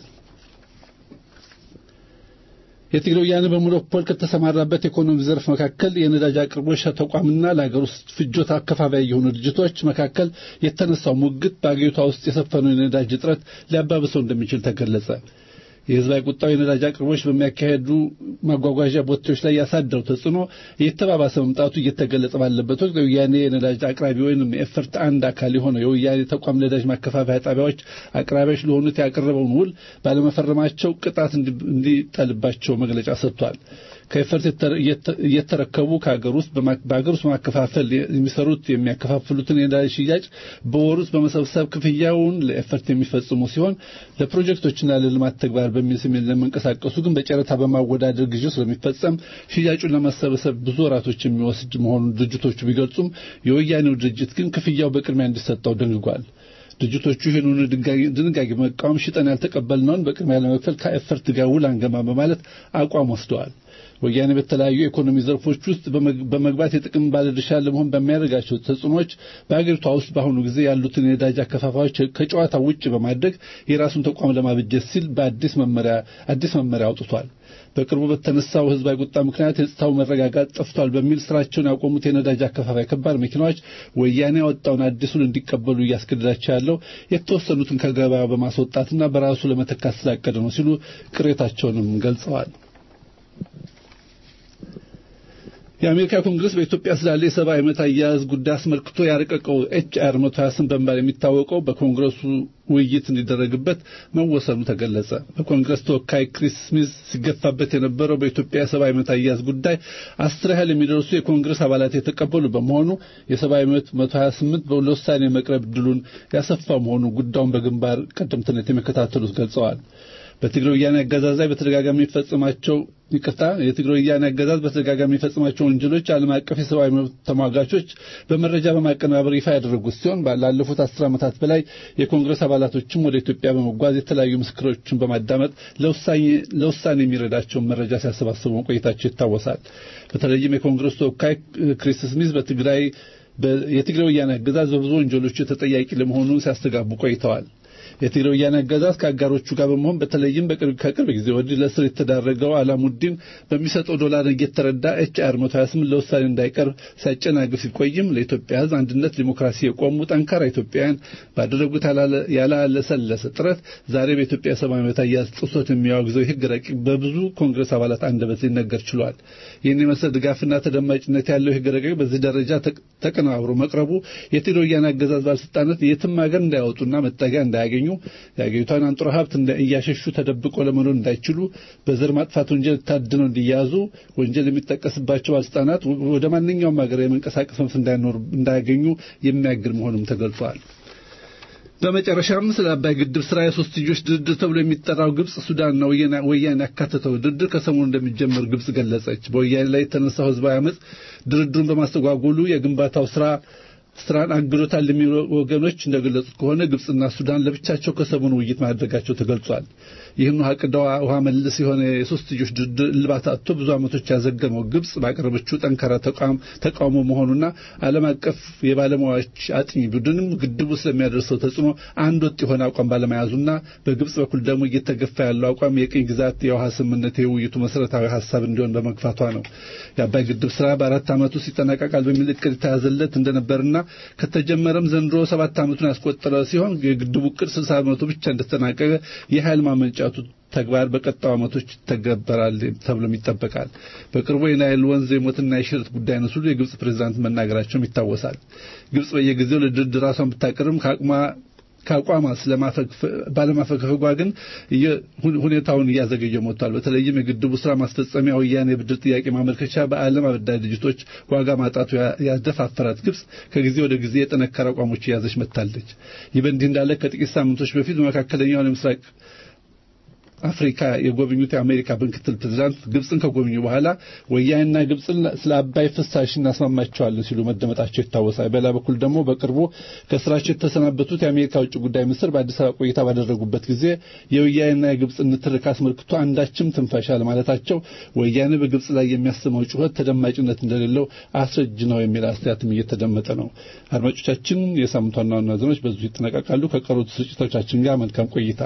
የትግራይ ወያኔ በሞኖፖል ከተሰማራበት የኢኮኖሚ ዘርፍ መካከል የነዳጅ አቅርቦች ተቋምና ለሀገር ውስጥ ፍጆታ አከፋፋይ የሆኑ ድርጅቶች መካከል የተነሳው ሙግት በአገሪቷ ውስጥ የሰፈነው የነዳጅ እጥረት ሊያባብሰው እንደሚችል ተገለጸ። የህዝባዊ ቁጣው የነዳጅ አቅርቦች በሚያካሄዱ ማጓጓዣ ቦቴዎች ላይ ያሳደረው ተጽዕኖ እየተባባሰ መምጣቱ እየተገለጸ ባለበት ወቅት የወያኔ የነዳጅ አቅራቢ ወይም የኤፈርት አንድ አካል የሆነው የወያኔ ተቋም ነዳጅ ማከፋፈያ ጣቢያዎች አቅራቢዎች ለሆኑት ያቀረበውን ውል ባለመፈረማቸው ቅጣት እንዲጠልባቸው መግለጫ ሰጥቷል። ከኤፈርት እየተረከቡ ከሀገር ውስጥ በሀገር ውስጥ ማከፋፈል የሚሰሩት የሚያከፋፍሉትን የነዳጅ ሽያጭ በወር ውስጥ በመሰብሰብ ክፍያውን ለኤፈርት የሚፈጽሙ ሲሆን ለፕሮጀክቶችና ለልማት ተግባር በሚል ስም ለመንቀሳቀሱ ግን በጨረታ በማወዳደር ግዢ ስለሚፈጸም ሽያጩን ለማሰበሰብ ብዙ ወራቶች የሚወስድ መሆኑን ድርጅቶቹ ቢገልጹም የወያኔው ድርጅት ግን ክፍያው በቅድሚያ እንዲሰጠው ደንግጓል። ድርጅቶቹ ይህንኑ ድንጋጌ በመቃወም ሽጠን ያልተቀበልነውን በቅድሚያ ለመክፈል ከኤፈርት ጋር ውል አንገባም በማለት አቋም ወስደዋል። ወያኔ በተለያዩ የኢኮኖሚ ዘርፎች ውስጥ በመግባት የጥቅም ባለድርሻ ለመሆን በሚያደርጋቸው ተጽዕኖች በአገሪቷ ውስጥ በአሁኑ ጊዜ ያሉትን የነዳጅ አከፋፋዮች ከጨዋታ ውጭ በማድረግ የራሱን ተቋም ለማበጀት ሲል በአዲስ መመሪያ አዲስ መመሪያ አውጥቷል። በቅርቡ በተነሳው ህዝባዊ ቁጣ ምክንያት የጸጥታው መረጋጋት ጠፍቷል በሚል ስራቸውን ያቆሙት የነዳጅ አከፋፋይ ከባድ መኪናዎች ወያኔ ያወጣውን አዲሱን እንዲቀበሉ እያስገደዳቸው ያለው የተወሰኑትን ከገበያ በማስወጣትና በራሱ ለመተካት ስላቀደ ነው ሲሉ ቅሬታቸውንም ገልጸዋል። የአሜሪካ ኮንግረስ በኢትዮጵያ ስላለ የሰብአዊ መብት አያያዝ ጉዳይ አስመልክቶ ያረቀቀው ኤች አር 128 በመባል የሚታወቀው በኮንግረሱ ውይይት እንዲደረግበት መወሰኑ ተገለጸ። በኮንግረስ ተወካይ ክሪስ ስሚዝ ሲገፋበት የነበረው በኢትዮጵያ የሰብአዊ መብት አያያዝ ጉዳይ አስር ያህል የሚደርሱ የኮንግረስ አባላት የተቀበሉ በመሆኑ የሰብአዊ መብት 128 ለውሳኔ መቅረብ ድሉን ያሰፋ መሆኑ ጉዳዩን በግንባር ቀደምትነት የሚከታተሉት ገልጸዋል። በትግራይ ወያኔ አገዛዝ ላይ በተደጋጋሚ የሚፈጽማቸው ይቅርታ የትግራይ ወያኔ አገዛዝ በተደጋጋሚ የሚፈጽማቸው ወንጀሎች ዓለም አቀፍ የሰብአዊ መብት ተሟጋቾች በመረጃ በማቀነባበር ይፋ ያደረጉት ሲሆን ላለፉት አስር ዓመታት በላይ የኮንግረስ አባላቶችም ወደ ኢትዮጵያ በመጓዝ የተለያዩ ምስክሮችን በማዳመጥ ለውሳኔ የሚረዳቸውን መረጃ ሲያሰባስቡ መቆየታቸው ይታወሳል። በተለይም የኮንግረስ ተወካይ ክሪስ ስሚዝ በትግራይ የትግራይ ወያኔ አገዛዝ በብዙ ወንጀሎች ተጠያቂ ለመሆኑ ሲያስተጋቡ ቆይተዋል። የትግራይ ወያኔ አገዛዝ ከአጋሮቹ ጋር በመሆን በተለይም ከቅርብ ጊዜ ወዲህ ለእስር የተዳረገው አላሙዲን በሚሰጠው ዶላር እየተረዳ ኤች አር 128 ለውሳኔ እንዳይቀርብ ሲያጨናግፍ ሲቆይም ለኢትዮጵያ ሕዝብ አንድነት፣ ዲሞክራሲ የቆሙ ጠንካራ ኢትዮጵያውያን ባደረጉት ያላለሰለሰ ጥረት ዛሬ በኢትዮጵያ ሰብአዊ መብት አያያዝ ጥሶት የሚያወግዘው የሕግ ረቂቅ በብዙ ኮንግረስ አባላት አንደበት ሊነገር ችሏል። ይህን የመሰል ድጋፍና ተደማጭነት ያለው የሕግ ረቂቅ በዚህ ደረጃ ተቀነባብሮ መቅረቡ የትግራይ ወያኔ አገዛዝ ባለስልጣናት የትም ሀገር እንዳያወጡና መጠጊያ እንዳያገኙ የአገሪቷን አንጡራ ሀብት እያሸሹ ተደብቆ ለመኖር እንዳይችሉ በዘር ማጥፋት ወንጀል ታድነው እንዲያዙ ወንጀል የሚጠቀስባቸው ባለስልጣናት ወደ ማንኛውም ሀገር የመንቀሳቀስ መብት እንዳያገኙ የሚያግድ መሆኑም ተገልጿል። በመጨረሻም ስለ አባይ ግድብ ስራ የሶስትዮሽ ድርድር ተብሎ የሚጠራው ግብጽ፣ ሱዳንና ወያኔ ያካተተው ድርድር ከሰሞኑ እንደሚጀመር ግብጽ ገለጸች። በወያኔ ላይ የተነሳው ህዝባዊ አመፅ ድርድሩን በማስተጓጎሉ የግንባታው ስራ ስራን አግዶታል የሚሉ ወገኖች እንደገለጹት ከሆነ ግብጽና ሱዳን ለብቻቸው ከሰሞኑ ውይይት ማድረጋቸው ተገልጿል። ይህን ውሃ ቅዳ ውሃ መልስ የሆነ የሶስትዮሽ ድርድር እልባት አጥቶ ብዙ ዓመቶች ያዘገመው ግብጽ ባቀረበችው ጠንካራ ተቃውሞ መሆኑና ዓለም አቀፍ የባለሙያዎች አጥኚ ቡድንም ግድቡ ስለሚያደርሰው ተጽዕኖ አንድ ወጥ የሆነ አቋም ባለመያዙና በግብጽ በኩል ደግሞ እየተገፋ ያለው አቋም የቅኝ ግዛት የውሃ ስምምነት የውይይቱ መሰረታዊ ሀሳብ እንዲሆን በመግፋቷ ነው። የአባይ ግድብ ስራ በአራት ዓመቱ ይጠናቀቃል በሚል እቅድ የተያዘለት እንደነበርና ከተጀመረም ዘንድሮ ሰባት ዓመቱን ያስቆጠረ ሲሆን የግድቡ እቅድ ስልሳ በመቶ ብቻ እንደተጠናቀቀ የኃይል ማመንጫቱ ተግባር በቀጣዩ ዓመቶች ይተገበራል ተብሎም ይጠበቃል። በቅርቡ የናይል ወንዝ የሞትና የሽረት ጉዳይ ነው ሲሉ የግብጽ ፕሬዝዳንት መናገራቸውም ይታወሳል። ግብጽ በየጊዜው ለድርድር ራሷን ብታቀርብም ከአቅሟ ከአቋማ ባለማፈግፈጓ ግን ሁኔታውን እያዘገየ ሞቷል። በተለይም የግድቡ ስራ ማስፈጸሚያ ወያኔ የብድር ጥያቄ ማመልከቻ በዓለም አበዳሪ ድርጅቶች ዋጋ ማጣቱ ያደፋፈራት ግብጽ ከጊዜ ወደ ጊዜ የጠነከረ አቋሞች እያዘች መጥታለች። ይህ በእንዲህ እንዳለ ከጥቂት ሳምንቶች በፊት በመካከለኛው የምስራቅ አፍሪካ የጎበኙት የአሜሪካ ምክትል ፕሬዝዳንት ግብፅን ከጎበኙ በኋላ ወያኔና ግብፅን ስለ አባይ ፍሳሽ እናስማማቸዋለን ሲሉ መደመጣቸው ይታወሳል። በሌላ በኩል ደግሞ በቅርቡ ከስራቸው የተሰናበቱት የአሜሪካ ውጭ ጉዳይ ሚኒስትር በአዲስ አበባ ቆይታ ባደረጉበት ጊዜ የወያኔና የግብፅ ንትርክ አስመልክቶ አንዳችም ትንፋሽ አለማለታቸው ወያኔ በግብፅ ላይ የሚያሰማው ጩኸት ተደማጭነት እንደሌለው አስረጅ ነው የሚል አስተያየትም እየተደመጠ ነው። አድማጮቻችን፣ የሳምንቱ ዋና ዋና ዜናዎች በዚሁ ይጠናቀቃሉ። ከቀሩት ስርጭቶቻችን ጋር መልካም ቆይታ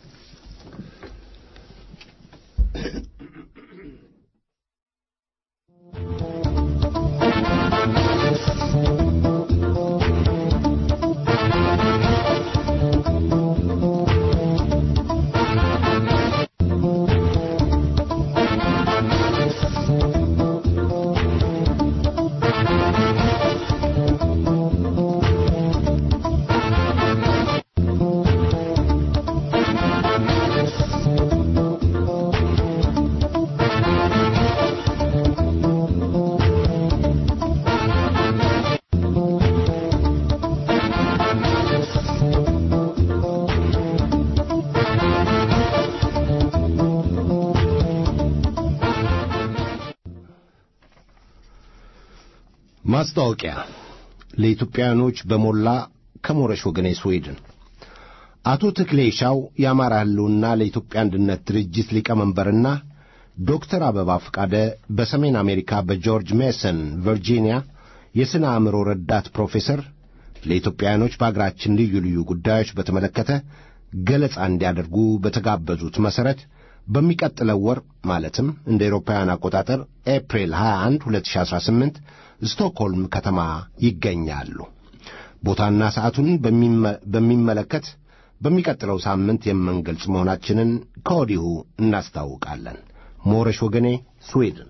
ማስታወቂያ ለኢትዮጵያውያኖች በሞላ ከሞረሽ ወገኔ ስዌድን አቶ ተክሌ ሻው የአማራ ሕልውና ለኢትዮጵያ አንድነት ድርጅት ሊቀመንበርና ዶክተር አበባ ፈቃደ በሰሜን አሜሪካ በጆርጅ ሜሰን ቨርጂኒያ የሥነ አእምሮ ረዳት ፕሮፌሰር ለኢትዮጵያውያኖች በአገራችን ልዩ ልዩ ጉዳዮች በተመለከተ ገለጻ እንዲያደርጉ በተጋበዙት መሠረት በሚቀጥለው ወር ማለትም እንደ ኤሮፓውያን አቆጣጠር ኤፕሪል 21 2018 ስቶክሆልም ከተማ ይገኛሉ። ቦታና ሰዓቱን በሚመለከት በሚቀጥለው ሳምንት የምንገልጽ መሆናችንን ከወዲሁ እናስታውቃለን። ሞረሽ ወገኔ ስዊድን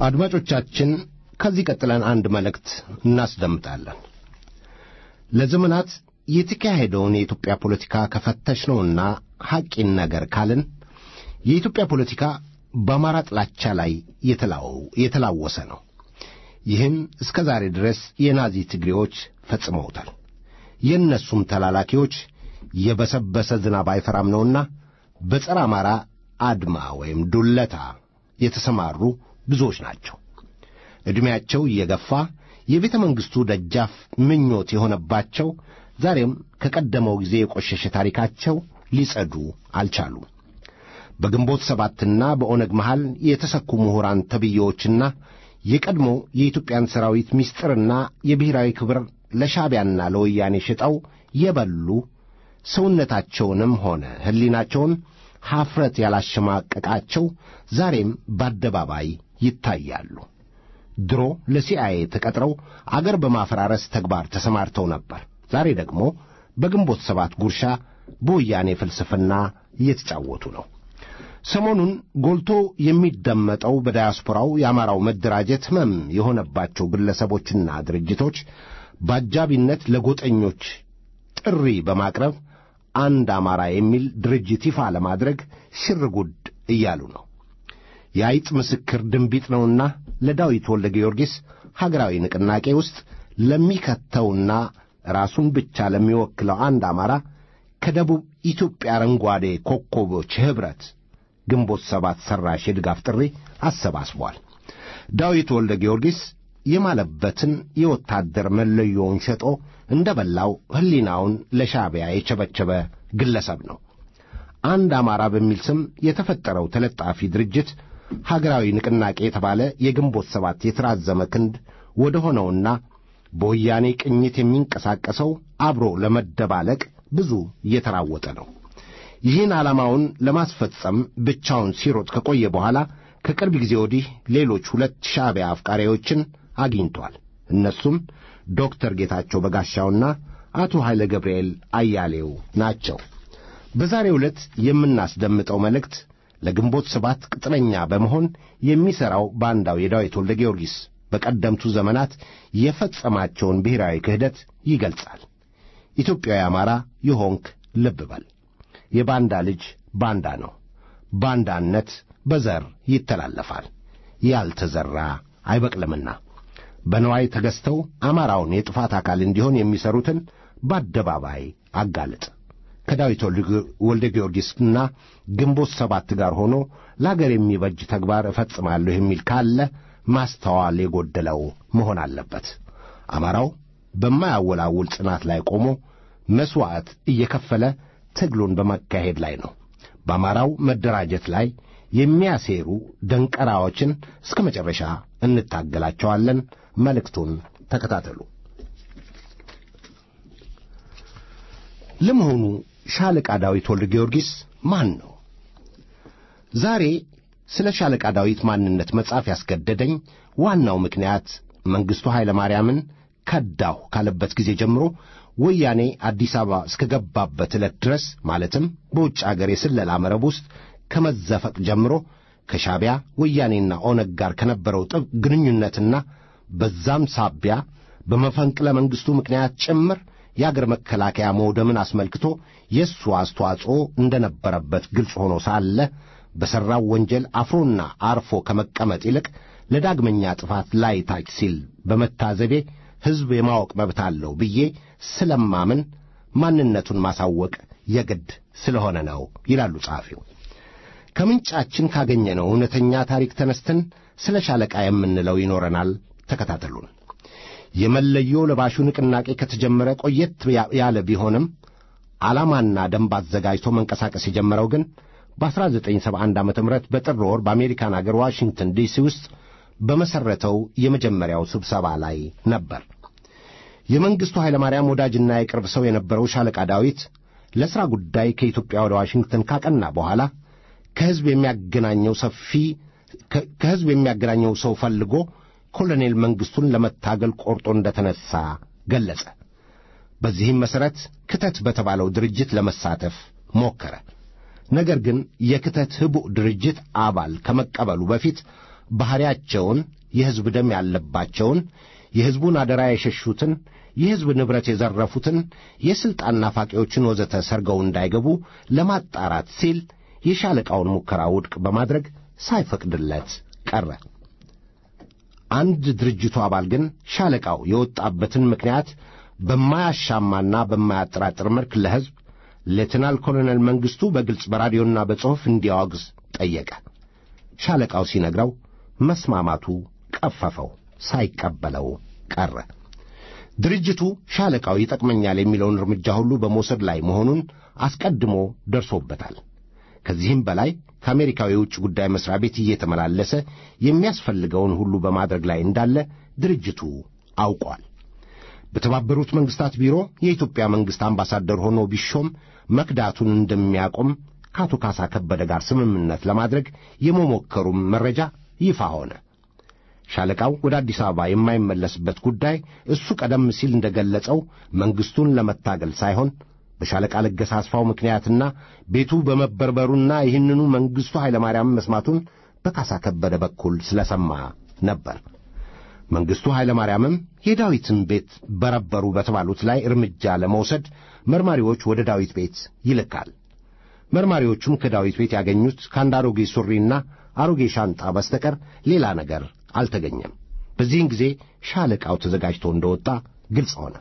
አድማጮቻችን ከዚህ ቀጥለን አንድ መልእክት እናስደምጣለን። ለዘመናት የተካሄደውን የኢትዮጵያ ፖለቲካ ከፈተሽነውና ሐቂን ነገር ካልን የኢትዮጵያ ፖለቲካ በአማራ ጥላቻ ላይ የተላወሰ ነው። ይህን እስከ ዛሬ ድረስ የናዚ ትግሬዎች ፈጽመውታል። የእነሱም ተላላኪዎች የበሰበሰ ዝናብ አይፈራም ነውና በጸረ አማራ አድማ ወይም ዱለታ የተሰማሩ ብዙዎች ናቸው። ዕድሜያቸው እየገፋ የቤተ መንግሥቱ ደጃፍ ምኞት የሆነባቸው ዛሬም ከቀደመው ጊዜ የቆሸሸ ታሪካቸው ሊጸዱ አልቻሉም። በግንቦት ሰባትና በኦነግ መሃል የተሰኩ ምሁራን ተብዬዎችና የቀድሞ የኢትዮጵያን ሰራዊት ምስጢርና የብሔራዊ ክብር ለሻዕቢያና ለወያኔ ሽጠው የበሉ ሰውነታቸውንም ሆነ ሕሊናቸውን ሐፍረት ያላሸማቀቃቸው ዛሬም በአደባባይ ይታያሉ። ድሮ ለሲአይኤ ተቀጥረው አገር በማፈራረስ ተግባር ተሰማርተው ነበር። ዛሬ ደግሞ በግንቦት ሰባት ጉርሻ በወያኔ ፍልስፍና እየተጫወቱ ነው። ሰሞኑን ጎልቶ የሚደመጠው በዳያስፖራው የአማራው መደራጀት ሕመም የሆነባቸው ግለሰቦችና ድርጅቶች በአጃቢነት ለጎጠኞች ጥሪ በማቅረብ አንድ አማራ የሚል ድርጅት ይፋ ለማድረግ ሽር ጉድ እያሉ ነው። የአይጥ ምስክር ድንቢጥ ነውና ለዳዊት ወልደ ጊዮርጊስ ሀገራዊ ንቅናቄ ውስጥ ለሚከተውና ራሱን ብቻ ለሚወክለው አንድ አማራ ከደቡብ ኢትዮጵያ አረንጓዴ ኮከቦች ኅብረት ግንቦት ሰባት ሠራሽ የድጋፍ ጥሪ አሰባስቧል። ዳዊት ወልደ ጊዮርጊስ የማለበትን የወታደር መለዮውን ሸጦ እንደ በላው ሕሊናውን ለሻዕቢያ የቸበቸበ ግለሰብ ነው። አንድ አማራ በሚል ስም የተፈጠረው ተለጣፊ ድርጅት ሀገራዊ ንቅናቄ የተባለ የግንቦት ሰባት የተራዘመ ክንድ ወደ ሆነውና በወያኔ ቅኝት የሚንቀሳቀሰው አብሮ ለመደባለቅ ብዙ እየተራወጠ ነው። ይህን ዓላማውን ለማስፈጸም ብቻውን ሲሮጥ ከቆየ በኋላ ከቅርብ ጊዜ ወዲህ ሌሎች ሁለት ሻዕቢያ አፍቃሪዎችን አግኝቷል። እነሱም ዶክተር ጌታቸው በጋሻውና አቶ ኃይለ ገብርኤል አያሌው ናቸው። በዛሬው ዕለት የምናስደምጠው መልእክት ለግንቦት ሰባት ቅጥረኛ በመሆን የሚሠራው ባንዳው የዳዊት ወልደ ጊዮርጊስ በቀደምቱ ዘመናት የፈጸማቸውን ብሔራዊ ክህደት ይገልጻል። ኢትዮጵያዊ አማራ የሆንክ ልብ በል። የባንዳ ልጅ ባንዳ ነው። ባንዳነት በዘር ይተላለፋል፣ ያልተዘራ አይበቅልምና። በነዋይ ተገዝተው አማራውን የጥፋት አካል እንዲሆን የሚሠሩትን በአደባባይ አጋልጥ። ከዳዊት ወልደ ጊዮርጊስና ግንቦት ሰባት ጋር ሆኖ ለአገር የሚበጅ ተግባር እፈጽማለሁ የሚል ካለ ማስተዋል የጎደለው መሆን አለበት። አማራው በማያወላውል ጽናት ላይ ቆሞ መሥዋዕት እየከፈለ ትግሉን በመካሄድ ላይ ነው። በአማራው መደራጀት ላይ የሚያሴሩ ደንቀራዎችን እስከ መጨረሻ እንታገላቸዋለን። መልእክቱን ተከታተሉ። ለመሆኑ ሻለቃ ዳዊት ወልደ ጊዮርጊስ ማን ነው? ዛሬ ስለ ሻለቃ ዳዊት ማንነት መጻፍ ያስገደደኝ ዋናው ምክንያት መንግሥቱ ኃይለ ማርያምን ከዳሁ ካለበት ጊዜ ጀምሮ ወያኔ አዲስ አበባ እስከ ገባበት ዕለት ድረስ ማለትም በውጭ አገር የስለላ መረብ ውስጥ ከመዘፈቅ ጀምሮ ከሻዕቢያ ወያኔና ኦነግ ጋር ከነበረው ጥብቅ ግንኙነትና በዛም ሳቢያ በመፈንቅለ መንግሥቱ ምክንያት ጭምር የአገር መከላከያ መውደምን አስመልክቶ የእሱ አስተዋጽኦ እንደነበረበት ግልጽ ሆኖ ሳለ በሠራው ወንጀል አፍሮና አርፎ ከመቀመጥ ይልቅ ለዳግመኛ ጥፋት ላይ ታች ሲል በመታዘቤ ሕዝብ የማወቅ መብት አለው ብዬ ስለማምን ማንነቱን ማሳወቅ የግድ ስለሆነ ነው ይላሉ ጸሐፊው። ከምንጫችን ካገኘነው እውነተኛ ታሪክ ተነስተን ስለ ሻለቃ የምንለው ይኖረናል። ተከታተሉን። የመለዮ ለባሹ ንቅናቄ ከተጀመረ ቆየት ያለ ቢሆንም ዓላማና ደንብ አዘጋጅቶ መንቀሳቀስ የጀመረው ግን በ1971 ዓ ም በጥር ወር በአሜሪካን አገር ዋሽንግተን ዲሲ ውስጥ በመሠረተው የመጀመሪያው ስብሰባ ላይ ነበር። የመንግሥቱ ኃይለማርያም ወዳጅና የቅርብ ሰው የነበረው ሻለቃ ዳዊት ለሥራ ጉዳይ ከኢትዮጵያ ወደ ዋሽንግተን ካቀና በኋላ ከሕዝብ የሚያገናኘው ሰፊ ከሕዝብ የሚያገናኘው ሰው ፈልጎ ኮሎኔል መንግሥቱን ለመታገል ቆርጦ እንደተነሣ ገለጸ። በዚህም መሠረት ክተት በተባለው ድርጅት ለመሳተፍ ሞከረ። ነገር ግን የክተት ህቡዕ ድርጅት አባል ከመቀበሉ በፊት ባሕሪያቸውን የሕዝብ ደም ያለባቸውን የሕዝቡን አደራ የሸሹትን የሕዝብ ንብረት የዘረፉትን የሥልጣን ናፋቂዎችን ወዘተ ሰርገው እንዳይገቡ ለማጣራት ሲል የሻለቃውን ሙከራ ውድቅ በማድረግ ሳይፈቅድለት ቀረ። አንድ ድርጅቱ አባል ግን ሻለቃው የወጣበትን ምክንያት በማያሻማና በማያጠራጥር መልክ ለሕዝብ ሌትናል ኮሎኔል መንግሥቱ በግልጽ በራዲዮና በጽሑፍ እንዲያወግዝ ጠየቀ። ሻለቃው ሲነግረው መስማማቱ ቀፈፈው፣ ሳይቀበለው ቀረ። ድርጅቱ ሻለቃው ይጠቅመኛል የሚለውን እርምጃ ሁሉ በመውሰድ ላይ መሆኑን አስቀድሞ ደርሶበታል። ከዚህም በላይ ከአሜሪካው የውጭ ጉዳይ መሥሪያ ቤት እየተመላለሰ የሚያስፈልገውን ሁሉ በማድረግ ላይ እንዳለ ድርጅቱ አውቋል። በተባበሩት መንግሥታት ቢሮ የኢትዮጵያ መንግሥት አምባሳደር ሆኖ ቢሾም መክዳቱን እንደሚያቆም ከአቶ ካሳ ከበደ ጋር ስምምነት ለማድረግ የመሞከሩም መረጃ ይፋ ሆነ። ሻለቃው ወደ አዲስ አበባ የማይመለስበት ጉዳይ እሱ ቀደም ሲል እንደገለጸው መንግሥቱን ለመታገል ሳይሆን በሻለቃ ለገሰ አስፋው ምክንያትና ቤቱ በመበርበሩና ይህንኑ መንግሥቱ ኃይለማርያም መስማቱን በካሳ ከበደ በኩል ስለሰማ ነበር። መንግሥቱ ኃይለማርያምም የዳዊትን ቤት በረበሩ በተባሉት ላይ እርምጃ ለመውሰድ መርማሪዎች ወደ ዳዊት ቤት ይልካል። መርማሪዎቹም ከዳዊት ቤት ያገኙት ከአንድ አሮጌ ሱሪና አሮጌ ሻንጣ በስተቀር ሌላ ነገር አልተገኘም። በዚህን ጊዜ ሻለቃው ተዘጋጅቶ እንደወጣ ግልጽ ሆነ።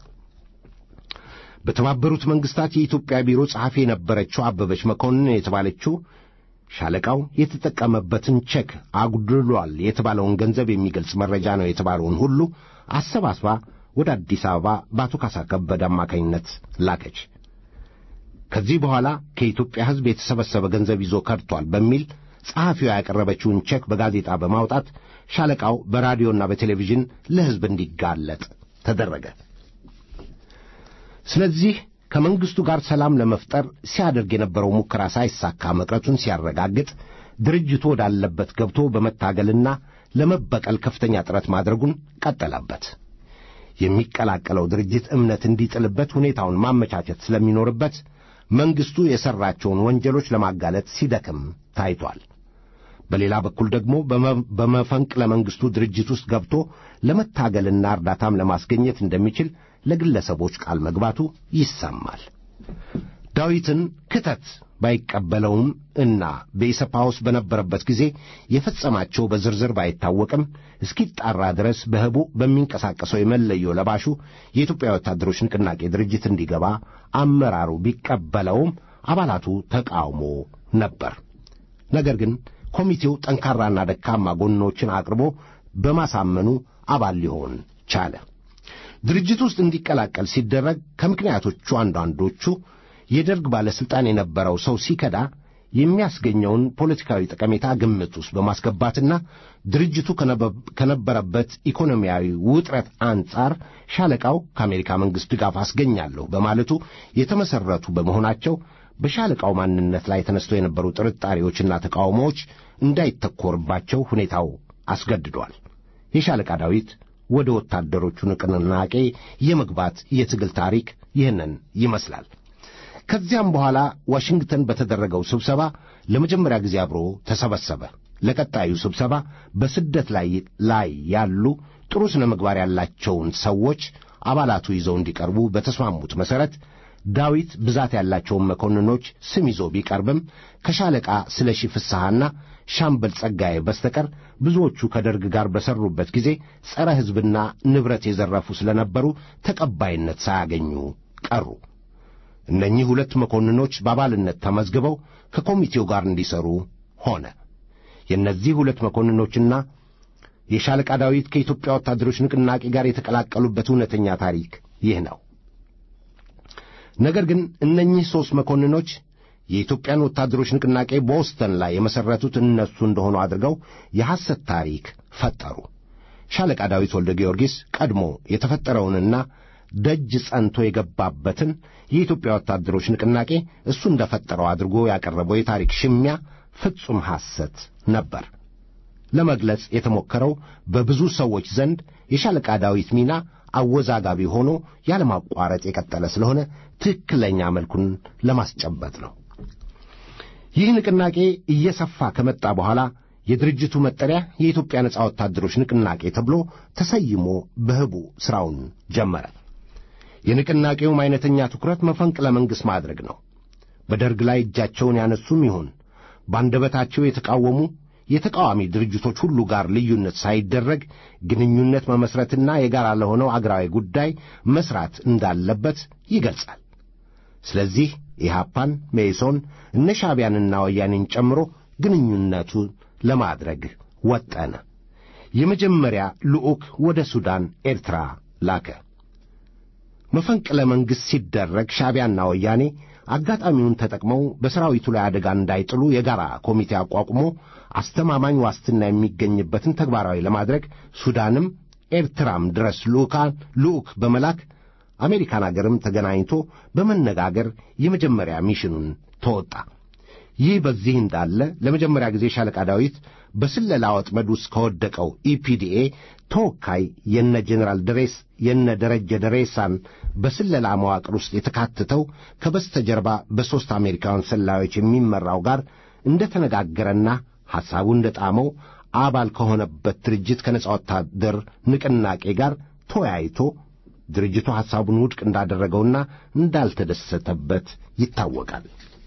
በተባበሩት መንግሥታት የኢትዮጵያ ቢሮ ጸሐፊ የነበረችው አበበች መኮንን የተባለችው ሻለቃው የተጠቀመበትን ቼክ አጉድሏል የተባለውን ገንዘብ የሚገልጽ መረጃ ነው የተባለውን ሁሉ አሰባስባ ወደ አዲስ አበባ በአቶ ካሳ ከበደ አማካኝነት ላከች። ከዚህ በኋላ ከኢትዮጵያ ሕዝብ የተሰበሰበ ገንዘብ ይዞ ከድቷል በሚል ጸሐፊዋ ያቀረበችውን ቼክ በጋዜጣ በማውጣት ሻለቃው በራዲዮና በቴሌቪዥን ለሕዝብ እንዲጋለጥ ተደረገ። ስለዚህ ከመንግሥቱ ጋር ሰላም ለመፍጠር ሲያደርግ የነበረው ሙከራ ሳይሳካ መቅረቱን ሲያረጋግጥ ድርጅቱ ወዳለበት ገብቶ በመታገልና ለመበቀል ከፍተኛ ጥረት ማድረጉን ቀጠለበት። የሚቀላቀለው ድርጅት እምነት እንዲጥልበት ሁኔታውን ማመቻቸት ስለሚኖርበት መንግሥቱ የሠራቸውን ወንጀሎች ለማጋለጥ ሲደክም ታይቷል። በሌላ በኩል ደግሞ በመፈንቅለ መንግሥቱ ድርጅት ውስጥ ገብቶ ለመታገልና እርዳታም ለማስገኘት እንደሚችል ለግለሰቦች ቃል መግባቱ ይሰማል። ዳዊትን ክተት ባይቀበለውም እና በኢሰፓ ውስጥ በነበረበት ጊዜ የፈጸማቸው በዝርዝር ባይታወቅም እስኪጣራ ድረስ በህቡ በሚንቀሳቀሰው የመለዮ ለባሹ የኢትዮጵያ ወታደሮች ንቅናቄ ድርጅት እንዲገባ አመራሩ ቢቀበለውም አባላቱ ተቃውሞ ነበር። ነገር ግን ኮሚቴው ጠንካራና ደካማ ጎኖችን አቅርቦ በማሳመኑ አባል ሊሆን ቻለ። ድርጅት ውስጥ እንዲቀላቀል ሲደረግ ከምክንያቶቹ አንዳንዶቹ የደርግ ባለሥልጣን የነበረው ሰው ሲከዳ የሚያስገኘውን ፖለቲካዊ ጠቀሜታ ግምት ውስጥ በማስገባትና ድርጅቱ ከነበረበት ኢኮኖሚያዊ ውጥረት አንጻር ሻለቃው ከአሜሪካ መንግሥት ድጋፍ አስገኛለሁ በማለቱ የተመሠረቱ በመሆናቸው በሻለቃው ማንነት ላይ ተነስተው የነበሩ ጥርጣሬዎችና ተቃውሞዎች እንዳይተኮርባቸው ሁኔታው አስገድዷል። የሻለቃ ዳዊት ወደ ወታደሮቹ ንቅናቄ የመግባት የትግል ታሪክ ይህንን ይመስላል። ከዚያም በኋላ ዋሽንግተን በተደረገው ስብሰባ ለመጀመሪያ ጊዜ አብሮ ተሰበሰበ። ለቀጣዩ ስብሰባ በስደት ላይ ላይ ያሉ ጥሩ ስነ ምግባር ያላቸውን ሰዎች አባላቱ ይዘው እንዲቀርቡ በተስማሙት መሠረት ዳዊት ብዛት ያላቸውን መኮንኖች ስም ይዞ ቢቀርብም ከሻለቃ ስለሺ ፍስሐና ሻምበል ጸጋዬ በስተቀር ብዙዎቹ ከደርግ ጋር በሠሩበት ጊዜ ጸረ ሕዝብና ንብረት የዘረፉ ስለነበሩ ተቀባይነት ሳያገኙ ቀሩ። እነኚህ ሁለት መኮንኖች በአባልነት ተመዝግበው ከኮሚቴው ጋር እንዲሠሩ ሆነ። የእነዚህ ሁለት መኮንኖችና የሻለቃ ዳዊት ከኢትዮጵያ ወታደሮች ንቅናቄ ጋር የተቀላቀሉበት እውነተኛ ታሪክ ይህ ነው። ነገር ግን እነኚህ ሦስት መኮንኖች የኢትዮጵያን ወታደሮች ንቅናቄ ቦስተን ላይ የመሠረቱት እነሱ እንደሆኑ አድርገው የሐሰት ታሪክ ፈጠሩ። ሻለቃ ዳዊት ወልደ ጊዮርጊስ ቀድሞ የተፈጠረውንና ደጅ ጸንቶ የገባበትን የኢትዮጵያ ወታደሮች ንቅናቄ እሱ እንደፈጠረው አድርጎ ያቀረበው የታሪክ ሽሚያ ፍጹም ሐሰት ነበር። ለመግለጽ የተሞከረው በብዙ ሰዎች ዘንድ የሻለቃ ዳዊት ሚና አወዛጋቢ ሆኖ ያለማቋረጥ የቀጠለ ስለሆነ ትክክለኛ መልኩን ለማስጨበጥ ነው። ይህ ንቅናቄ እየሰፋ ከመጣ በኋላ የድርጅቱ መጠሪያ የኢትዮጵያ ነጻ ወታደሮች ንቅናቄ ተብሎ ተሰይሞ በህቡ ሥራውን ጀመረ። የንቅናቄውም አይነተኛ ትኩረት መፈንቅለ መንግሥት ማድረግ ነው። በደርግ ላይ እጃቸውን ያነሱም ይሁን በአንደበታቸው የተቃወሙ የተቃዋሚ ድርጅቶች ሁሉ ጋር ልዩነት ሳይደረግ ግንኙነት መመስረትና የጋራ ለሆነው አገራዊ ጉዳይ መስራት እንዳለበት ይገልጻል። ስለዚህ ኢህአፓን፣ መኢሶን፣ እነ ሻዕቢያንና ወያኔን ጨምሮ ግንኙነቱን ለማድረግ ወጠነ። የመጀመሪያ ልዑክ ወደ ሱዳን፣ ኤርትራ ላከ። መፈንቅለ መንግሥት ሲደረግ ሻዕቢያና ወያኔ አጋጣሚውን ተጠቅመው በሰራዊቱ ላይ አደጋ እንዳይጥሉ የጋራ ኮሚቴ አቋቁሞ አስተማማኝ ዋስትና የሚገኝበትን ተግባራዊ ለማድረግ ሱዳንም ኤርትራም ድረስ ልዑካን ልዑክ በመላክ አሜሪካን አገርም ተገናኝቶ በመነጋገር የመጀመሪያ ሚሽኑን ተወጣ። ይህ በዚህ እንዳለ ለመጀመሪያ ጊዜ ሻለቃ ዳዊት በስለላ ወጥመድ ውስጥ ከወደቀው ኢፒዲኤ ተወካይ የነ ጄኔራል ደሬስ የነ ደረጀ ደሬሳን በስለላ መዋቅር ውስጥ የተካተተው ከበስተጀርባ በሦስት አሜሪካውያን ሰላዮች የሚመራው ጋር እንደ ተነጋገረና ሐሳቡ እንደ ጣመው አባል ከሆነበት ድርጅት ከነጻ ወታደር ንቅናቄ ጋር ተወያይቶ ድርጅቱ ሐሳቡን ውድቅ እንዳደረገውና እንዳልተደሰተበት ይታወቃል።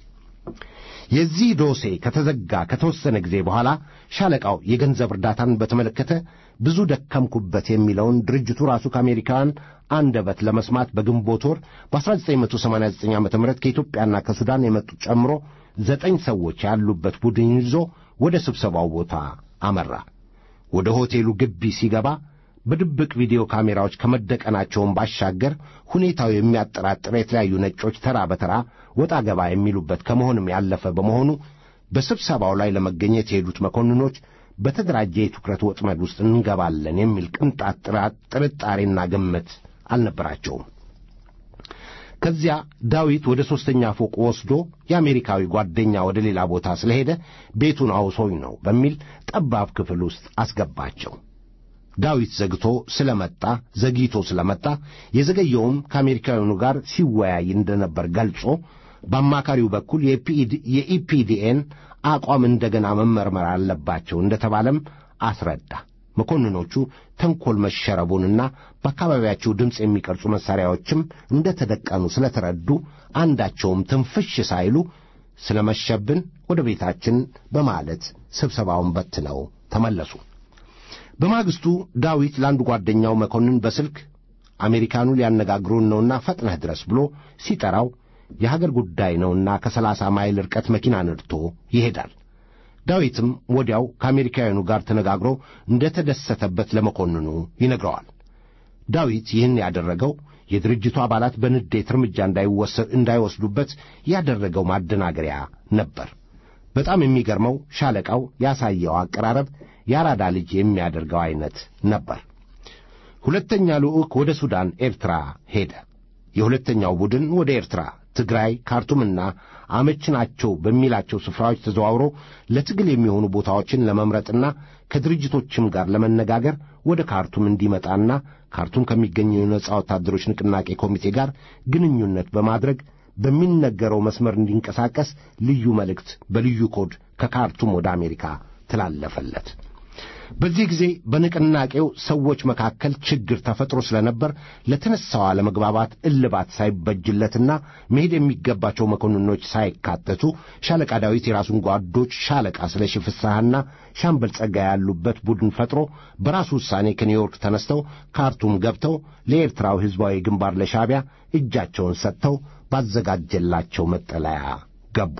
የዚህ ዶሴ ከተዘጋ ከተወሰነ ጊዜ በኋላ ሻለቃው የገንዘብ እርዳታን በተመለከተ ብዙ ደከምኩበት የሚለውን ድርጅቱ ራሱ ከአሜሪካውያን አንደበት ለመስማት በግንቦት ወር በ1989 ዓ ም ከኢትዮጵያና ከሱዳን የመጡት ጨምሮ ዘጠኝ ሰዎች ያሉበት ቡድን ይዞ ወደ ስብሰባው ቦታ አመራ። ወደ ሆቴሉ ግቢ ሲገባ በድብቅ ቪዲዮ ካሜራዎች ከመደቀናቸውን ባሻገር ሁኔታው የሚያጠራጥር የተለያዩ ነጮች ተራ በተራ ወጣ ገባ የሚሉበት ከመሆንም ያለፈ በመሆኑ በስብሰባው ላይ ለመገኘት የሄዱት መኮንኖች በተደራጀ የትኩረት ወጥመድ ውስጥ እንገባለን የሚል ቅንጣት ጥርጣሬና ግምት አልነበራቸውም። ከዚያ ዳዊት ወደ ሦስተኛ ፎቅ ወስዶ የአሜሪካዊ ጓደኛ ወደ ሌላ ቦታ ስለሄደ ቤቱን አውሶኝ ነው በሚል ጠባብ ክፍል ውስጥ አስገባቸው። ዳዊት ዘግቶ ስለመጣ ዘግይቶ ስለመጣ የዘገየውም ከአሜሪካውያኑ ጋር ሲወያይ እንደነበር ገልጾ በአማካሪው በኩል የኢፒዲኤን አቋም እንደገና መመርመር አለባቸው እንደተባለም አስረዳ። መኮንኖቹ ተንኰል መሸረቡንና በአካባቢያቸው ድምፅ የሚቀርጹ መሣሪያዎችም እንደ ተደቀኑ ስለተረዱ አንዳቸውም ትንፍሽ ሳይሉ ስለ መሸብን ወደ ቤታችን በማለት ስብሰባውን በትነው ተመለሱ። በማግስቱ ዳዊት ለአንዱ ጓደኛው መኮንን በስልክ አሜሪካኑ ሊያነጋግሩን ነውና ፈጥነህ ድረስ ብሎ ሲጠራው የሀገር ጉዳይ ነውና ከሰላሳ ማይል ርቀት መኪና ነድቶ ይሄዳል። ዳዊትም ወዲያው ከአሜሪካውያኑ ጋር ተነጋግሮ እንደ ተደሰተበት ለመኮንኑ ይነግረዋል። ዳዊት ይህን ያደረገው የድርጅቱ አባላት በንዴት እርምጃ እንዳይወስዱበት ያደረገው ማደናገሪያ ነበር። በጣም የሚገርመው ሻለቃው ያሳየው አቀራረብ የአራዳ ልጅ የሚያደርገው ዐይነት ነበር። ሁለተኛ ልዑክ ወደ ሱዳን፣ ኤርትራ ሄደ። የሁለተኛው ቡድን ወደ ኤርትራ፣ ትግራይ፣ ካርቱምና አመች ናቸው በሚላቸው ስፍራዎች ተዘዋውሮ ለትግል የሚሆኑ ቦታዎችን ለመምረጥና ከድርጅቶችም ጋር ለመነጋገር ወደ ካርቱም እንዲመጣና ካርቱም ከሚገኘው የነጻ ወታደሮች ንቅናቄ ኮሚቴ ጋር ግንኙነት በማድረግ በሚነገረው መስመር እንዲንቀሳቀስ ልዩ መልእክት በልዩ ኮድ ከካርቱም ወደ አሜሪካ ተላለፈለት። በዚህ ጊዜ በንቅናቄው ሰዎች መካከል ችግር ተፈጥሮ ስለነበር ለተነሳው አለመግባባት እልባት ሳይበጅለትና መሄድ የሚገባቸው መኮንኖች ሳይካተቱ ሻለቃ ዳዊት የራሱን ጓዶች ሻለቃ ስለሺ ፍስሐና ሻምበል ጸጋ ያሉበት ቡድን ፈጥሮ በራሱ ውሳኔ ከኒውዮርክ ተነስተው ካርቱም ገብተው ለኤርትራው ሕዝባዊ ግንባር ለሻዕቢያ እጃቸውን ሰጥተው ባዘጋጀላቸው መጠለያ ገቡ።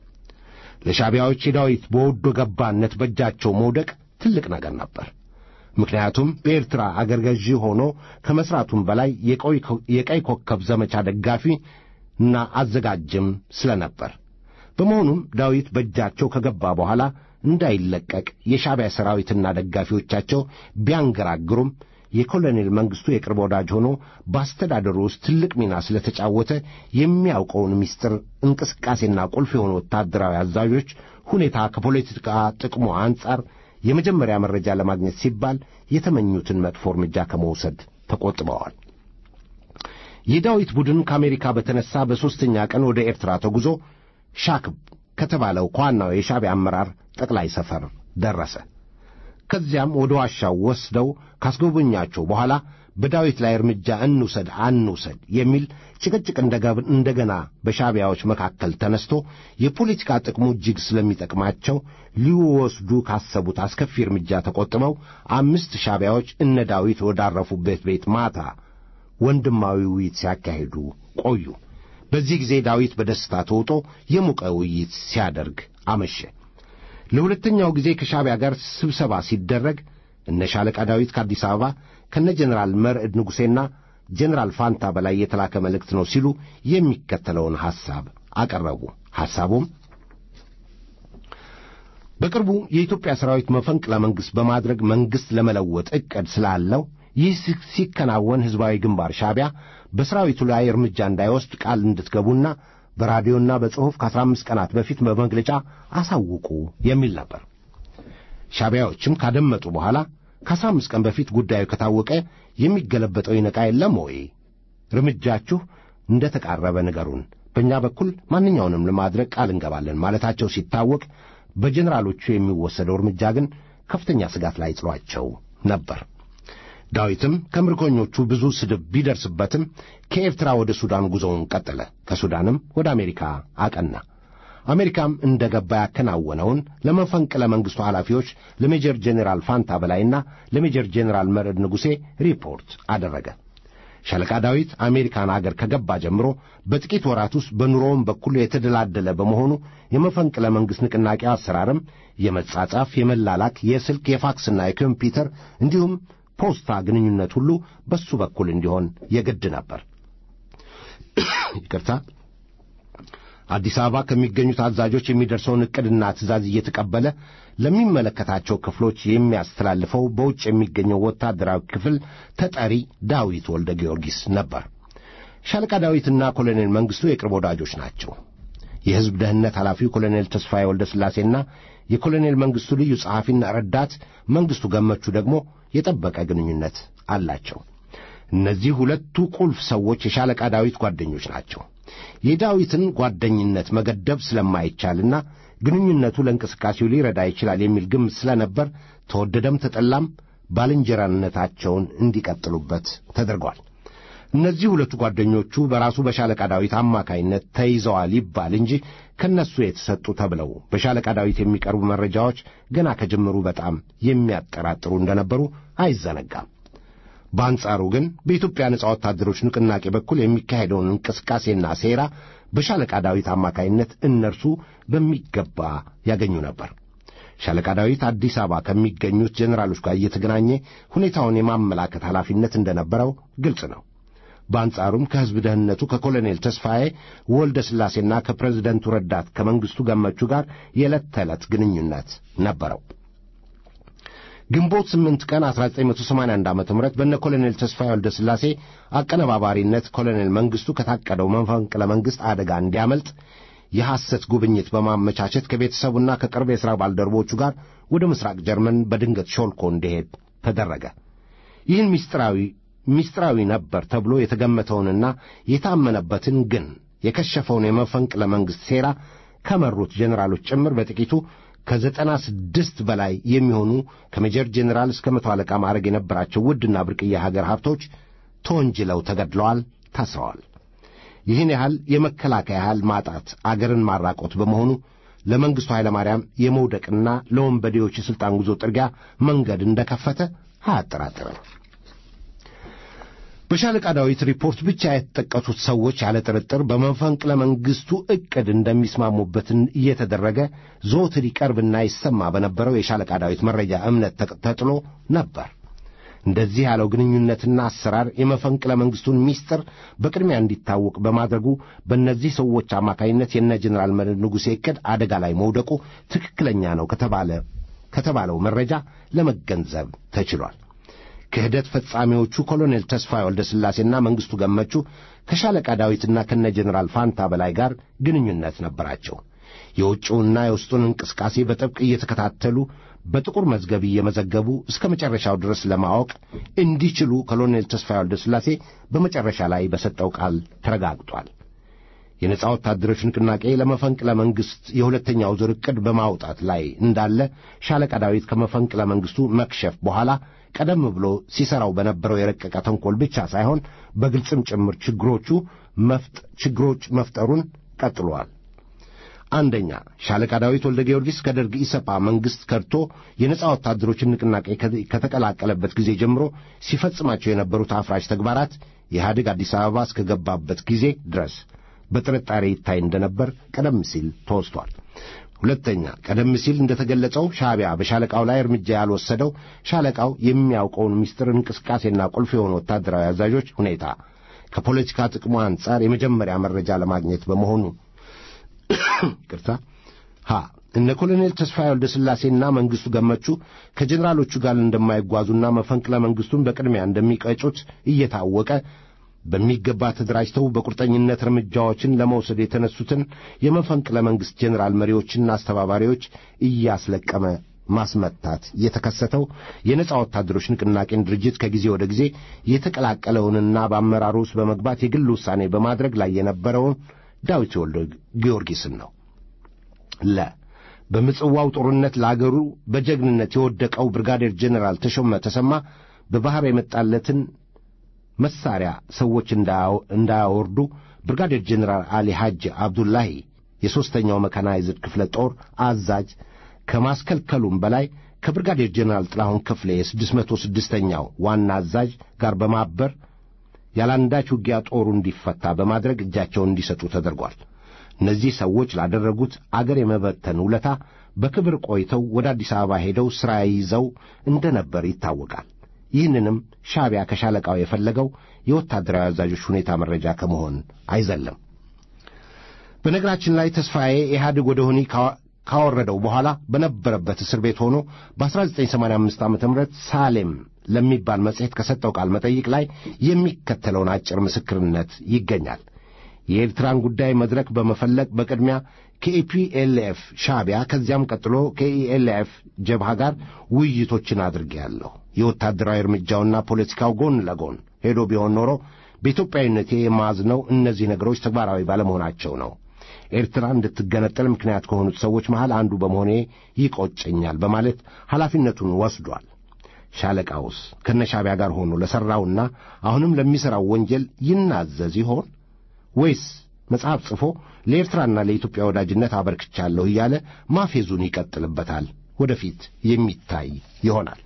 ለሻዕቢያዎች የዳዊት በወዶ ገባነት በእጃቸው መውደቅ ትልቅ ነገር ነበር። ምክንያቱም በኤርትራ አገር ገዢ ሆኖ ከመሥራቱም በላይ የቀይ ኮከብ ዘመቻ ደጋፊ እና አዘጋጅም ስለነበር፣ በመሆኑም ዳዊት በእጃቸው ከገባ በኋላ እንዳይለቀቅ የሻዕቢያ ሰራዊትና ደጋፊዎቻቸው ቢያንገራግሩም የኮሎኔል መንግሥቱ የቅርብ ወዳጅ ሆኖ በአስተዳደሩ ውስጥ ትልቅ ሚና ስለተጫወተ የሚያውቀውን ምስጢር እንቅስቃሴና ቁልፍ የሆኑ ወታደራዊ አዛዦች ሁኔታ ከፖለቲካ ጥቅሙ አንጻር የመጀመሪያ መረጃ ለማግኘት ሲባል የተመኙትን መጥፎ እርምጃ ከመውሰድ ተቆጥበዋል። የዳዊት ቡድን ከአሜሪካ በተነሣ በሦስተኛ ቀን ወደ ኤርትራ ተጉዞ ሻክብ ከተባለው ከዋናው የሻዕቢያ አመራር ጠቅላይ ሰፈር ደረሰ። ከዚያም ወደ ዋሻው ወስደው ካስጎበኛቸው በኋላ በዳዊት ላይ እርምጃ እንውሰድ አንውሰድ የሚል ጭቅጭቅ እንደገና በሻዕቢያዎች መካከል ተነስቶ የፖለቲካ ጥቅሙ እጅግ ስለሚጠቅማቸው ሊወስዱ ካሰቡት አስከፊ እርምጃ ተቆጥበው አምስት ሻዕቢያዎች እነ ዳዊት ወዳረፉበት ቤት ማታ ወንድማዊ ውይይት ሲያካሂዱ ቆዩ። በዚህ ጊዜ ዳዊት በደስታ ተውጦ የሞቀ ውይይት ሲያደርግ አመሸ። ለሁለተኛው ጊዜ ከሻዕቢያ ጋር ስብሰባ ሲደረግ እነ ሻለቃ ዳዊት ከአዲስ አበባ ከነ ጀኔራል መርዕድ ንጉሴና ጀኔራል ፋንታ በላይ የተላከ መልእክት ነው ሲሉ የሚከተለውን ሐሳብ አቀረቡ። ሐሳቡም በቅርቡ የኢትዮጵያ ሰራዊት መፈንቅለ መንግሥት በማድረግ መንግሥት ለመለወጥ ዕቅድ ስላለው ይህ ሲከናወን ሕዝባዊ ግንባር ሻዕቢያ በሰራዊቱ ላይ እርምጃ እንዳይወስድ ቃል እንድትገቡና በራዲዮና በጽሑፍ ከአስራ አምስት ቀናት በፊት በመግለጫ አሳውቁ የሚል ነበር። ሻዕቢያዎችም ካደመጡ በኋላ ከአስራ አምስት ቀን በፊት ጉዳዩ ከታወቀ የሚገለበጠው ይነቃ የለም ወይ? እርምጃችሁ እንደ ተቃረበ ንገሩን። በእኛ በኩል ማንኛውንም ለማድረግ ቃል እንገባለን ማለታቸው ሲታወቅ፣ በጀኔራሎቹ የሚወሰደው እርምጃ ግን ከፍተኛ ስጋት ላይ ጥሏቸው ነበር። ዳዊትም ከምርኮኞቹ ብዙ ስድብ ቢደርስበትም ከኤርትራ ወደ ሱዳን ጉዞውን ቀጠለ። ከሱዳንም ወደ አሜሪካ አቀና። አሜሪካም እንደ ገባ ያከናወነውን ለመፈንቅለ መንግሥቱ ኃላፊዎች ለሜጀር ጄኔራል ፋንታ በላይና ለሜጀር ጄኔራል መርዕድ ንጉሴ ሪፖርት አደረገ። ሻለቃ ዳዊት አሜሪካን አገር ከገባ ጀምሮ በጥቂት ወራት ውስጥ በኑሮውም በኩል የተደላደለ በመሆኑ የመፈንቅለ መንግሥት ንቅናቄ አሰራርም የመጻጻፍ፣ የመላላክ፣ የስልክ፣ የፋክስና የኮምፒውተር እንዲሁም ፖስታ ግንኙነት ሁሉ በሱ በኩል እንዲሆን የግድ ነበር። ይቅርታ። አዲስ አበባ ከሚገኙት አዛዦች የሚደርሰውን ዕቅድና ትእዛዝ እየተቀበለ ለሚመለከታቸው ክፍሎች የሚያስተላልፈው በውጭ የሚገኘው ወታደራዊ ክፍል ተጠሪ ዳዊት ወልደ ጊዮርጊስ ነበር። ሻለቃ ዳዊትና ኮሎኔል መንግሥቱ የቅርብ ወዳጆች ናቸው። የሕዝብ ደህንነት ኃላፊው ኮሎኔል ተስፋዬ ወልደ ሥላሴና የኮሎኔል መንግሥቱ ልዩ ጸሐፊና ረዳት መንግሥቱ ገመቹ ደግሞ የጠበቀ ግንኙነት አላቸው። እነዚህ ሁለቱ ቁልፍ ሰዎች የሻለቃ ዳዊት ጓደኞች ናቸው። የዳዊትን ጓደኝነት መገደብ ስለማይቻልና ግንኙነቱ ለእንቅስቃሴው ሊረዳ ይችላል የሚል ግምት ስለነበር ተወደደም ተጠላም ባልንጀራነታቸውን እንዲቀጥሉበት ተደርጓል። እነዚህ ሁለቱ ጓደኞቹ በራሱ በሻለቃ ዳዊት አማካይነት ተይዘዋል ይባል እንጂ ከነሱ የተሰጡ ተብለው በሻለቃ ዳዊት የሚቀርቡ መረጃዎች ገና ከጅምሩ በጣም የሚያጠራጥሩ እንደነበሩ አይዘነጋም። በአንጻሩ ግን በኢትዮጵያ ነጻ ወታደሮች ንቅናቄ በኩል የሚካሄደውን እንቅስቃሴና ሴራ በሻለቃ ዳዊት አማካይነት እነርሱ በሚገባ ያገኙ ነበር። ሻለቃ ዳዊት አዲስ አበባ ከሚገኙት ጄኔራሎች ጋር እየተገናኘ ሁኔታውን የማመላከት ኃላፊነት እንደነበረው ግልጽ ነው። በአንጻሩም ከሕዝብ ደህንነቱ ከኮሎኔል ተስፋዬ ወልደ ሥላሴና ከፕሬዝደንቱ ረዳት ከመንግሥቱ ገመቹ ጋር የዕለት ተዕለት ግንኙነት ነበረው። ግንቦት 8 ቀን 1981 ዓ ም በነ ኮሎኔል ተስፋዬ ወልደ ሥላሴ አቀነባባሪነት ኮሎኔል መንግሥቱ ከታቀደው መፈንቅለ መንግሥት አደጋ እንዲያመልጥ የሐሰት ጉብኝት በማመቻቸት ከቤተሰቡና ከቅርብ የሥራ ባልደረቦቹ ጋር ወደ ምሥራቅ ጀርመን በድንገት ሾልኮ እንዲሄድ ተደረገ። ይህን ምስጢራዊ ምስጢራዊ ነበር ተብሎ የተገመተውንና የታመነበትን ግን የከሸፈውን የመፈንቅለ መንግሥት ሴራ ከመሩት ጄኔራሎች ጭምር በጥቂቱ ከዘጠና ስድስት በላይ የሚሆኑ ከሜጀር ጄኔራል እስከ መቶ አለቃ ማዕረግ የነበራቸው ውድና ብርቅዬ ሀገር ሀብቶች ተወንጅለው ተገድለዋል፣ ታስረዋል። ይህን ያህል የመከላከያ ኃይል ማጣት አገርን ማራቆት በመሆኑ ለመንግሥቱ ኃይለማርያም የመውደቅና ለወንበዴዎች የሥልጣን ጉዞ ጥርጊያ መንገድ እንደከፈተ አያጠራጥርም። በሻለቃ ዳዊት ሪፖርት ብቻ የተጠቀሱት ሰዎች ያለ ጥርጥር በመፈንቅለ መንግሥቱ ዕቅድ እንደሚስማሙበትን እየተደረገ ዘወትር ይቀርብና ይሰማ በነበረው የሻለቃ ዳዊት መረጃ እምነት ተጥሎ ነበር። እንደዚህ ያለው ግንኙነትና አሰራር የመፈንቅለ መንግሥቱን ምስጢር በቅድሚያ እንዲታወቅ በማድረጉ በእነዚህ ሰዎች አማካይነት የነ ጀኔራል መርዕድ ንጉሴ ዕቅድ አደጋ ላይ መውደቁ ትክክለኛ ነው ከተባለ ከተባለው መረጃ ለመገንዘብ ተችሏል። ክህደት ፈጻሚዎቹ ኮሎኔል ተስፋዬ ወልደ ሥላሴና መንግሥቱ ገመቹ ከሻለቃ ዳዊትና ከነ ጀኔራል ፋንታ በላይ ጋር ግንኙነት ነበራቸው። የውጭውና የውስጡን እንቅስቃሴ በጥብቅ እየተከታተሉ በጥቁር መዝገብ እየመዘገቡ እስከ መጨረሻው ድረስ ለማወቅ እንዲችሉ ኮሎኔል ተስፋዬ ወልደ ሥላሴ በመጨረሻ ላይ በሰጠው ቃል ተረጋግጧል። የነጻ ወታደሮች ንቅናቄ ለመፈንቅለ መንግሥት የሁለተኛው ዙር ዕቅድ በማውጣት ላይ እንዳለ ሻለቃ ዳዊት ከመፈንቅለ መንግሥቱ መክሸፍ በኋላ ቀደም ብሎ ሲሠራው በነበረው የረቀቀ ተንኰል ብቻ ሳይሆን በግልጽም ጭምር ችግሮቹ መፍጥ ችግሮች መፍጠሩን ቀጥሏል። አንደኛ ሻለቃ ዳዊት ወልደ ጊዮርጊስ ከደርግ ኢሰፓ መንግሥት ከድቶ የነጻ ወታደሮችን ንቅናቄ ከተቀላቀለበት ጊዜ ጀምሮ ሲፈጽማቸው የነበሩት አፍራሽ ተግባራት ኢህአዴግ አዲስ አበባ እስከገባበት ጊዜ ድረስ በጥርጣሬ ይታይ እንደነበር ቀደም ሲል ተወስቷል። ሁለተኛ ቀደም ሲል እንደተገለጸው ሻዕቢያ በሻለቃው ላይ እርምጃ ያልወሰደው ሻለቃው የሚያውቀውን ምስጢር እንቅስቃሴና ቁልፍ የሆኑ ወታደራዊ አዛዦች ሁኔታ ከፖለቲካ ጥቅሙ አንጻር የመጀመሪያ መረጃ ለማግኘት በመሆኑ ቅርታ ሀ እነ ኮሎኔል ተስፋዬ ወልደ ሥላሴና መንግሥቱ ገመቹ ከጀኔራሎቹ ጋር እንደማይጓዙና መፈንቅለ መንግሥቱን በቅድሚያ እንደሚቀጩት እየታወቀ በሚገባ ተደራጅተው በቁርጠኝነት እርምጃዎችን ለመውሰድ የተነሱትን የመፈንቅለ መንግሥት ጀኔራል መሪዎችና አስተባባሪዎች እያስለቀመ ማስመታት የተከሰተው የነጻ ወታደሮች ንቅናቄን ድርጅት ከጊዜ ወደ ጊዜ የተቀላቀለውንና በአመራሩ ውስጥ በመግባት የግል ውሳኔ በማድረግ ላይ የነበረውን ዳዊት ወልደ ጊዮርጊስን ነው። ለ በምጽዋው ጦርነት ለአገሩ በጀግንነት የወደቀው ብርጋዴር ጄኔራል ተሾመ ተሰማ በባሕር የመጣለትን መሳሪያ ሰዎች እንዳያወርዱ ብርጋዴር ጄኔራል አሊ ሐጅ አብዱላሂ የሦስተኛው መካናይዝድ ክፍለ ጦር አዛዥ ከማስከልከሉም በላይ ከብርጋዴር ጄኔራል ጥላሁን ክፍሌ የስድስት መቶ ስድስተኛው ዋና አዛዥ ጋር በማበር ያላንዳች ውጊያ ጦሩ እንዲፈታ በማድረግ እጃቸውን እንዲሰጡ ተደርጓል። እነዚህ ሰዎች ላደረጉት አገር የመበተን ውለታ በክብር ቆይተው ወደ አዲስ አበባ ሄደው ሥራ ይዘው እንደነበር ይታወቃል። ይህንንም ሻዕቢያ ከሻለቃው የፈለገው የወታደራዊ አዛዦች ሁኔታ መረጃ ከመሆን አይዘለም። በነገራችን ላይ ተስፋዬ ኢህአዴግ ወደ ሆኒ ካወረደው በኋላ በነበረበት እስር ቤት ሆኖ በ1985 ዓ ም ሳሌም ለሚባል መጽሔት ከሰጠው ቃል መጠይቅ ላይ የሚከተለውን አጭር ምስክርነት ይገኛል። የኤርትራን ጉዳይ መድረክ በመፈለግ በቅድሚያ ከኢፒኤልኤፍ ሻዕቢያ ከዚያም ቀጥሎ ከኢኤልኤፍ ጀብሃ ጋር ውይይቶችን አድርጌያለሁ። የወታደራዊ እርምጃውና ፖለቲካው ጎን ለጎን ሄዶ ቢሆን ኖሮ በኢትዮጵያዊነቴ የማዝነው እነዚህ ነገሮች ተግባራዊ ባለመሆናቸው ነው። ኤርትራ እንድትገነጠል ምክንያት ከሆኑት ሰዎች መሃል አንዱ በመሆኔ ይቆጨኛል በማለት ኃላፊነቱን ወስዷል። ሻለቃውስ ከነሻዕቢያ ጋር ሆኖ ለሠራውና አሁንም ለሚሠራው ወንጀል ይናዘዝ ይሆን ወይስ መጽሐፍ ጽፎ ለኤርትራና ለኢትዮጵያ ወዳጅነት አበርክቻለሁ እያለ ማፌዙን ይቀጥልበታል? ወደፊት የሚታይ ይሆናል።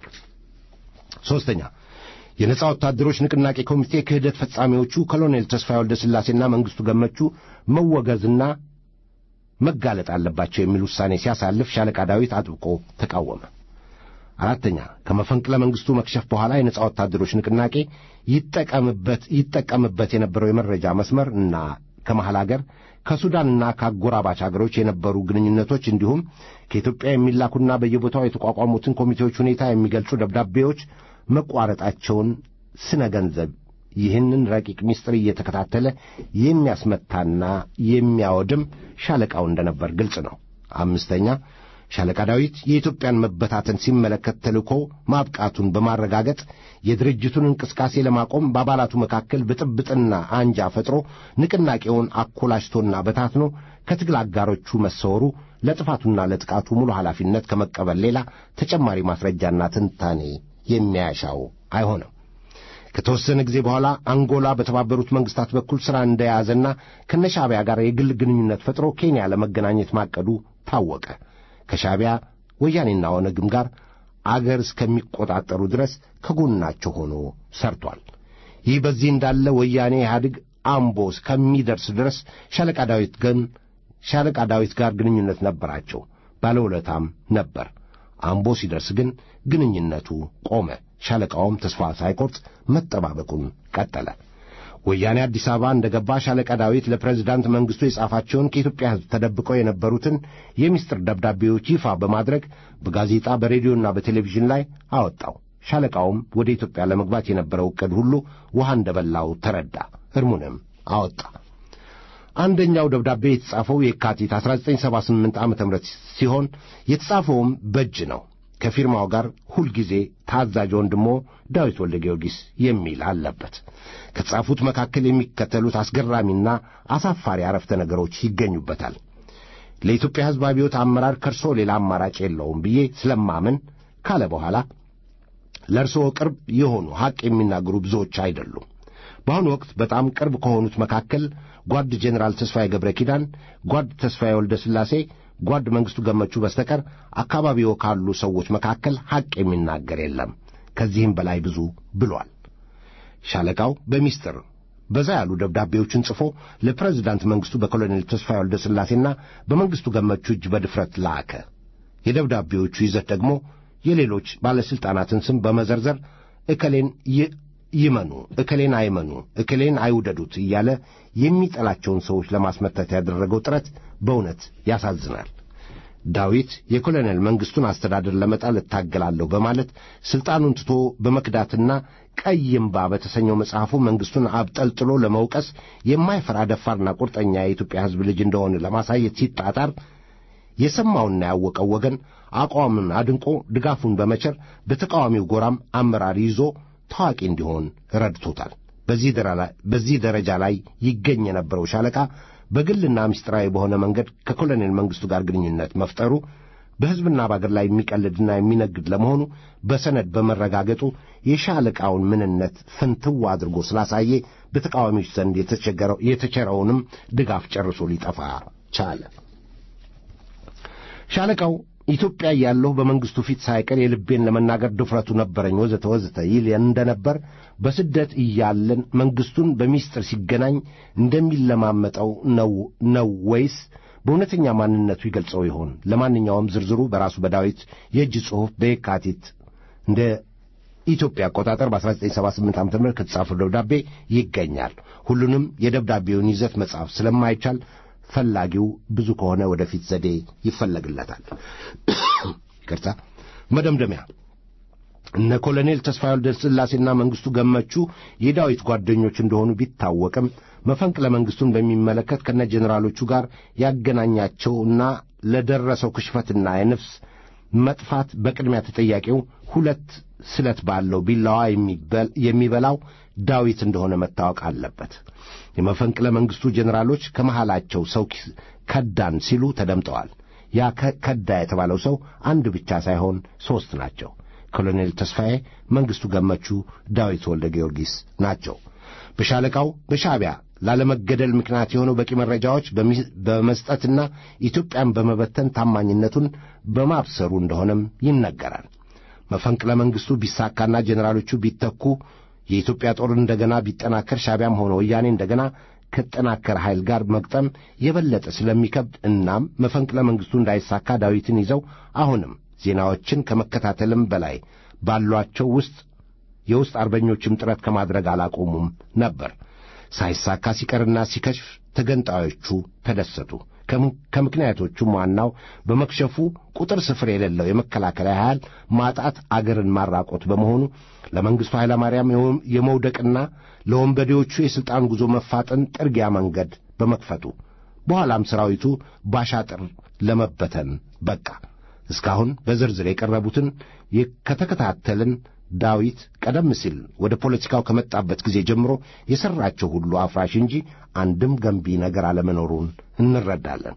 ሦስተኛ የነጻ ወታደሮች ንቅናቄ ኮሚቴ ክህደት ፈጻሚዎቹ ኮሎኔል ተስፋዬ ወልደ ሥላሴና መንግሥቱ ገመቹ መወገዝና መጋለጥ አለባቸው የሚል ውሳኔ ሲያሳልፍ ሻለቃ ዳዊት አጥብቆ ተቃወመ። አራተኛ ከመፈንቅለ መንግሥቱ መክሸፍ በኋላ የነጻ ወታደሮች ንቅናቄ ይጠቀምበት ይጠቀምበት የነበረው የመረጃ መስመር እና ከመሐል አገር ከሱዳንና ከአጎራባች አገሮች የነበሩ ግንኙነቶች እንዲሁም ከኢትዮጵያ የሚላኩና በየቦታው የተቋቋሙትን ኮሚቴዎች ሁኔታ የሚገልጹ ደብዳቤዎች መቋረጣቸውን ስነ ገንዘብ ይህንን ረቂቅ ምስጢር እየተከታተለ የሚያስመታና የሚያወድም ሻለቃው እንደነበር ግልጽ ነው። አምስተኛ ሻለቃ ዳዊት የኢትዮጵያን መበታተን ሲመለከት ተልእኮ ማብቃቱን በማረጋገጥ የድርጅቱን እንቅስቃሴ ለማቆም በአባላቱ መካከል ብጥብጥና አንጃ ፈጥሮ ንቅናቄውን አኮላሽቶና በታትኖ ከትግል አጋሮቹ መሰወሩ ለጥፋቱና ለጥቃቱ ሙሉ ኃላፊነት ከመቀበል ሌላ ተጨማሪ ማስረጃና ትንታኔ የሚያሻው አይሆንም። ከተወሰነ ጊዜ በኋላ አንጎላ በተባበሩት መንግስታት በኩል ሥራ እንደያዘና ከነሻዕቢያ ጋር የግል ግንኙነት ፈጥሮ ኬንያ ለመገናኘት ማቀዱ ታወቀ። ከሻዕቢያ ወያኔና ኦነግም ጋር አገር እስከሚቆጣጠሩ ድረስ ከጎናቸው ሆኖ ሰርቷል። ይህ በዚህ እንዳለ ወያኔ ኢህአዴግ አምቦ እስከሚደርስ ድረስ ሻለቃ ዳዊት ግን ሻለቃ ዳዊት ጋር ግንኙነት ነበራቸው፣ ባለውለታም ነበር። አምቦ ሲደርስ ግን ግንኙነቱ ቆመ። ሻለቃውም ተስፋ ሳይቆርጥ መጠባበቁን ቀጠለ። ወያኔ አዲስ አበባ እንደ ገባ ሻለቃ ዳዊት ለፕሬዝዳንት መንግሥቱ የጻፋቸውን ከኢትዮጵያ ሕዝብ ተደብቀው የነበሩትን የምስጢር ደብዳቤዎች ይፋ በማድረግ በጋዜጣ በሬዲዮና በቴሌቪዥን ላይ አወጣው። ሻለቃውም ወደ ኢትዮጵያ ለመግባት የነበረው ዕቅድ ሁሉ ውሃ እንደበላው ተረዳ። እርሙንም አወጣ። አንደኛው ደብዳቤ የተጻፈው የካቲት 1978 ዓ ም ሲሆን የተጻፈውም በእጅ ነው። ከፊርማው ጋር ሁልጊዜ ታዛዥ ወንድሞ ዳዊት ወልደ ጊዮርጊስ የሚል አለበት። ከተጻፉት መካከል የሚከተሉት አስገራሚና አሳፋሪ አረፍተ ነገሮች ይገኙበታል። ለኢትዮጵያ ሕዝብ አብዮት አመራር ከእርሶ ሌላ አማራጭ የለውም ብዬ ስለማምን ካለ በኋላ ለእርስዎ ቅርብ የሆኑ ሐቅ የሚናገሩ ብዙዎች አይደሉም። በአሁኑ ወቅት በጣም ቅርብ ከሆኑት መካከል ጓድ ጄኔራል ተስፋዬ ገብረ ኪዳን፣ ጓድ ተስፋዬ ወልደ ሥላሴ፣ ጓድ መንግሥቱ ገመቹ በስተቀር አካባቢዎ ካሉ ሰዎች መካከል ሐቅ የሚናገር የለም። ከዚህም በላይ ብዙ ብሏል። ሻለቃው በሚስጥር በዛ ያሉ ደብዳቤዎችን ጽፎ ለፕሬዚዳንት መንግሥቱ በኮሎኔል ተስፋዬ ወልደ ሥላሴና በመንግሥቱ ገመቹ እጅ በድፍረት ላከ። የደብዳቤዎቹ ይዘት ደግሞ የሌሎች ባለሥልጣናትን ስም በመዘርዘር እከሌን ይመኑ፣ እከሌን አይመኑ፣ እከሌን አይውደዱት እያለ የሚጠላቸውን ሰዎች ለማስመታት ያደረገው ጥረት በእውነት ያሳዝናል። ዳዊት የኮሎኔል መንግሥቱን አስተዳደር ለመጣል እታገላለሁ በማለት ሥልጣኑን ትቶ በመክዳትና ቀይ እምባ በተሰኘው መጽሐፉ መንግሥቱን አብጠልጥሎ ለመውቀስ የማይፈራ ደፋርና ቁርጠኛ የኢትዮጵያ ሕዝብ ልጅ እንደሆነ ለማሳየት ሲጣጣር የሰማውና ያወቀው ወገን አቋሙን አድንቆ ድጋፉን በመቸር በተቃዋሚው ጎራም አመራር ይዞ ታዋቂ እንዲሆን ረድቶታል። በዚህ ደረጃ ላይ ይገኝ የነበረው ሻለቃ በግልና ምስጢራዊ በሆነ መንገድ ከኮሎኔል መንግሥቱ ጋር ግንኙነት መፍጠሩ በሕዝብና በአገር ላይ የሚቀልድና የሚነግድ ለመሆኑ በሰነድ በመረጋገጡ የሻለቃውን ምንነት ፍንትው አድርጎ ስላሳየ በተቃዋሚዎች ዘንድ የተቸረውንም ድጋፍ ጨርሶ ሊጠፋ ቻለ። ሻለቃው ኢትዮጵያ ያለሁ በመንግሥቱ ፊት ሳይቀር የልቤን ለመናገር ድፍረቱ ነበረኝ ወዘተ ወዘተ ይል እንደነበር በስደት እያለን መንግሥቱን በሚስጥር ሲገናኝ እንደሚለማመጠው ነው ወይስ በእውነተኛ ማንነቱ ይገልጸው ይሆን? ለማንኛውም ዝርዝሩ በራሱ በዳዊት የእጅ ጽሑፍ በየካቲት እንደ ኢትዮጵያ አቆጣጠር በ1978 ዓ ም ከተጻፈው ደብዳቤ ይገኛል። ሁሉንም የደብዳቤውን ይዘት መጻፍ ስለማይቻል ፈላጊው ብዙ ከሆነ ወደፊት ዘዴ ይፈለግለታል። ይቅርታ። መደምደሚያ እነ ኮሎኔል ተስፋዬ ወልደ ሥላሴና መንግሥቱ ገመቹ የዳዊት ጓደኞች እንደሆኑ ቢታወቅም መፈንቅለ መንግሥቱን በሚመለከት ከነ ጄኔራሎቹ ጋር ያገናኛቸውና ለደረሰው ክሽፈትና የነፍስ መጥፋት በቅድሚያ ተጠያቂው ሁለት ስለት ባለው ቢላዋ የሚበላው ዳዊት እንደሆነ መታወቅ አለበት። የመፈንቅለ መንግሥቱ ጄኔራሎች ከመሃላቸው ሰው ከዳን ሲሉ ተደምጠዋል። ያ ከዳ የተባለው ሰው አንድ ብቻ ሳይሆን ሦስት ናቸው። ኮሎኔል ተስፋዬ፣ መንግሥቱ ገመቹ፣ ዳዊት ወልደ ጊዮርጊስ ናቸው። በሻለቃው በሻዕቢያ ላለመገደል ምክንያት የሆነው በቂ መረጃዎች በመስጠትና ኢትዮጵያን በመበተን ታማኝነቱን በማብሰሩ እንደሆነም ይነገራል። መፈንቅለ መንግሥቱ ቢሳካና ጄኔራሎቹ ቢተኩ የኢትዮጵያ ጦር እንደገና ቢጠናከር ሻዕቢያም ሆነ ወያኔ እንደገና ከጠናከረ ኃይል ጋር መግጠም የበለጠ ስለሚከብድ እናም መፈንቅለ መንግሥቱ እንዳይሳካ ዳዊትን ይዘው አሁንም ዜናዎችን ከመከታተልም በላይ ባሏቸው ውስጥ የውስጥ አርበኞችም ጥረት ከማድረግ አላቆሙም ነበር። ሳይሳካ ሲቀርና ሲከሽፍ ተገንጣዮቹ ተደሰቱ። ከምክንያቶቹም ዋናው በመክሸፉ ቁጥር ስፍር የሌለው የመከላከያ ኃይል ማጣት አገርን ማራቆት በመሆኑ ለመንግሥቱ ኃይለማርያም የመውደቅና ለወንበዴዎቹ የሥልጣን ጉዞ መፋጠን ጥርጊያ መንገድ በመክፈቱ በኋላም ሠራዊቱ ባሻጥር ለመበተን በቃ። እስካሁን በዝርዝር የቀረቡትን ከተከታተልን ዳዊት ቀደም ሲል ወደ ፖለቲካው ከመጣበት ጊዜ ጀምሮ የሠራቸው ሁሉ አፍራሽ እንጂ አንድም ገንቢ ነገር አለመኖሩን እንረዳለን።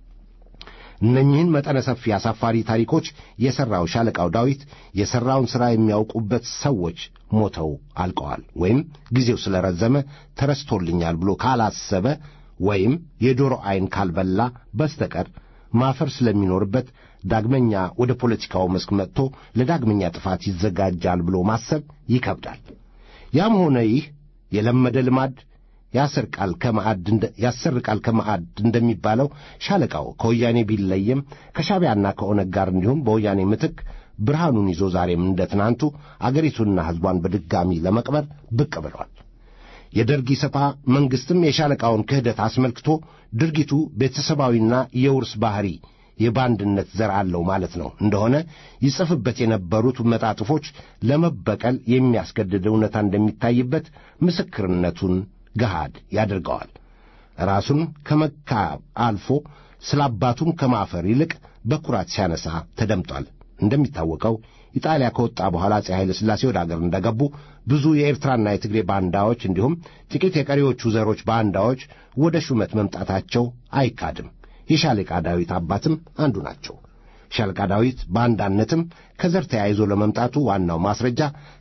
እነኚህን መጠነ ሰፊ አሳፋሪ ታሪኮች የሠራው ሻለቃው ዳዊት የሠራውን ሥራ የሚያውቁበት ሰዎች ሞተው አልቀዋል፣ ወይም ጊዜው ስለ ረዘመ ተረስቶልኛል ብሎ ካላሰበ ወይም የዶሮ ዐይን ካልበላ በስተቀር ማፈር ስለሚኖርበት ዳግመኛ ወደ ፖለቲካው መስክ መጥቶ ለዳግመኛ ጥፋት ይዘጋጃል ብሎ ማሰብ ይከብዳል። ያም ሆነ ይህ የለመደ ልማድ ያሰርቃል ከማዕድ ያሰርቃል ከማዕድ እንደሚባለው ሻለቃው ከወያኔ ቢለይም ከሻዕቢያና ከኦነግ ጋር እንዲሁም በወያኔ ምትክ ብርሃኑን ይዞ ዛሬም እንደ ትናንቱ አገሪቱንና ሕዝቧን በድጋሚ ለመቅበር ብቅ ብሏል። የደርግ ኢሰፓ መንግሥትም የሻለቃውን ክህደት አስመልክቶ ድርጊቱ ቤተሰባዊና የውርስ ባሕሪ የባንድነት ዘር አለው ማለት ነው እንደሆነ ይጽፍበት የነበሩት መጣጥፎች ለመበቀል የሚያስገድድ እውነታ እንደሚታይበት ምስክርነቱን ገሃድ ያደርገዋል። ራሱን ከመካ አልፎ ስለ አባቱም ከማፈር ይልቅ በኩራት ሲያነሳ ተደምጧል። እንደሚታወቀው ኢጣሊያ ከወጣ በኋላ አፄ ኃይለ ሥላሴ ወደ አገር እንደገቡ ብዙ የኤርትራና የትግሬ ባንዳዎች እንዲሁም ጥቂት የቀሪዎቹ ዘሮች ባንዳዎች ወደ ሹመት መምጣታቸው አይካድም። የሻለቃ ዳዊት አባትም አንዱ ናቸው። ሻለቃ ዳዊት ባንዳነትም ከዘር ተያይዞ ለመምጣቱ ዋናው ማስረጃ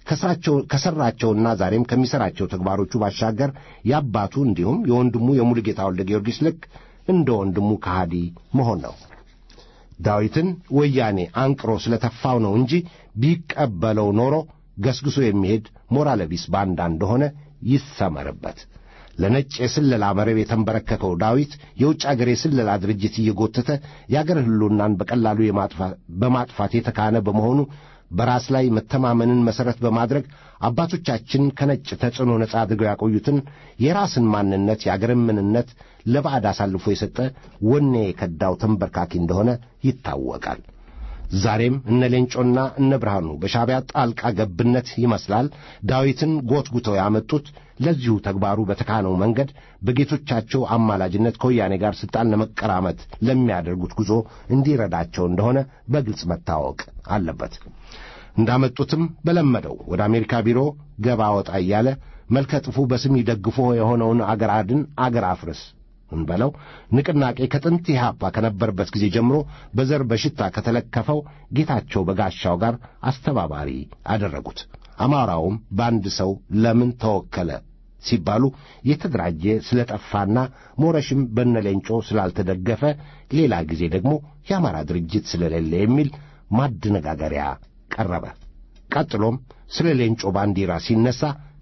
ከሠራቸውና ዛሬም ከሚሠራቸው ተግባሮቹ ባሻገር የአባቱ እንዲሁም የወንድሙ የሙሉጌታ ወልደ ጊዮርጊስ ልክ እንደ ወንድሙ ከሃዲ መሆን ነው። ዳዊትን ወያኔ አንቅሮ ስለተፋው ነው እንጂ ቢቀበለው ኖሮ ገስግሶ የሚሄድ ሞራለ ቢስ ባንዳ እንደሆነ ይሰመርበት። ለነጭ የስለላ መረብ የተንበረከከው ዳዊት የውጭ አገር የስለላ ድርጅት እየጎተተ የአገር ሕልውናን በቀላሉ በማጥፋት የተካነ በመሆኑ በራስ ላይ መተማመንን መሠረት በማድረግ አባቶቻችን ከነጭ ተጽዕኖ ነጻ አድርገው ያቆዩትን የራስን ማንነት የአገርን ምንነት ለባዕድ አሳልፎ የሰጠ ወኔ የከዳው ተንበርካኪ እንደሆነ ይታወቃል። ዛሬም እነ ሌንጮና እነ ብርሃኑ በሻዕቢያ ጣልቃ ገብነት ይመስላል ዳዊትን ጎትጉተው ያመጡት ለዚሁ ተግባሩ በተካነው መንገድ በጌቶቻቸው አማላጅነት ከወያኔ ጋር ሥልጣን ለመቀራመት ለሚያደርጉት ጉዞ እንዲረዳቸው እንደሆነ በግልጽ መታወቅ አለበት። እንዳመጡትም በለመደው ወደ አሜሪካ ቢሮ ገባ ወጣ እያለ መልከ ጥፉ በስም ይደግፎ የሆነውን አገር አድን አገር አፍርስ እንበለው ንቅናቄ ከጥንት ኢህአፓ ከነበረበት ጊዜ ጀምሮ በዘር በሽታ ከተለከፈው ጌታቸው በጋሻው ጋር አስተባባሪ አደረጉት። አማራውም በአንድ ሰው ለምን ተወከለ ሲባሉ የተደራጀ ስለጠፋና ሞረሽም በነሌንጮ ስላልተደገፈ ሌላ ጊዜ ደግሞ የአማራ ድርጅት ስለሌለ የሚል ማደነጋገሪያ ቀረበ። ቀጥሎም ስለ ሌንጮ ባንዲራ ሲነሳ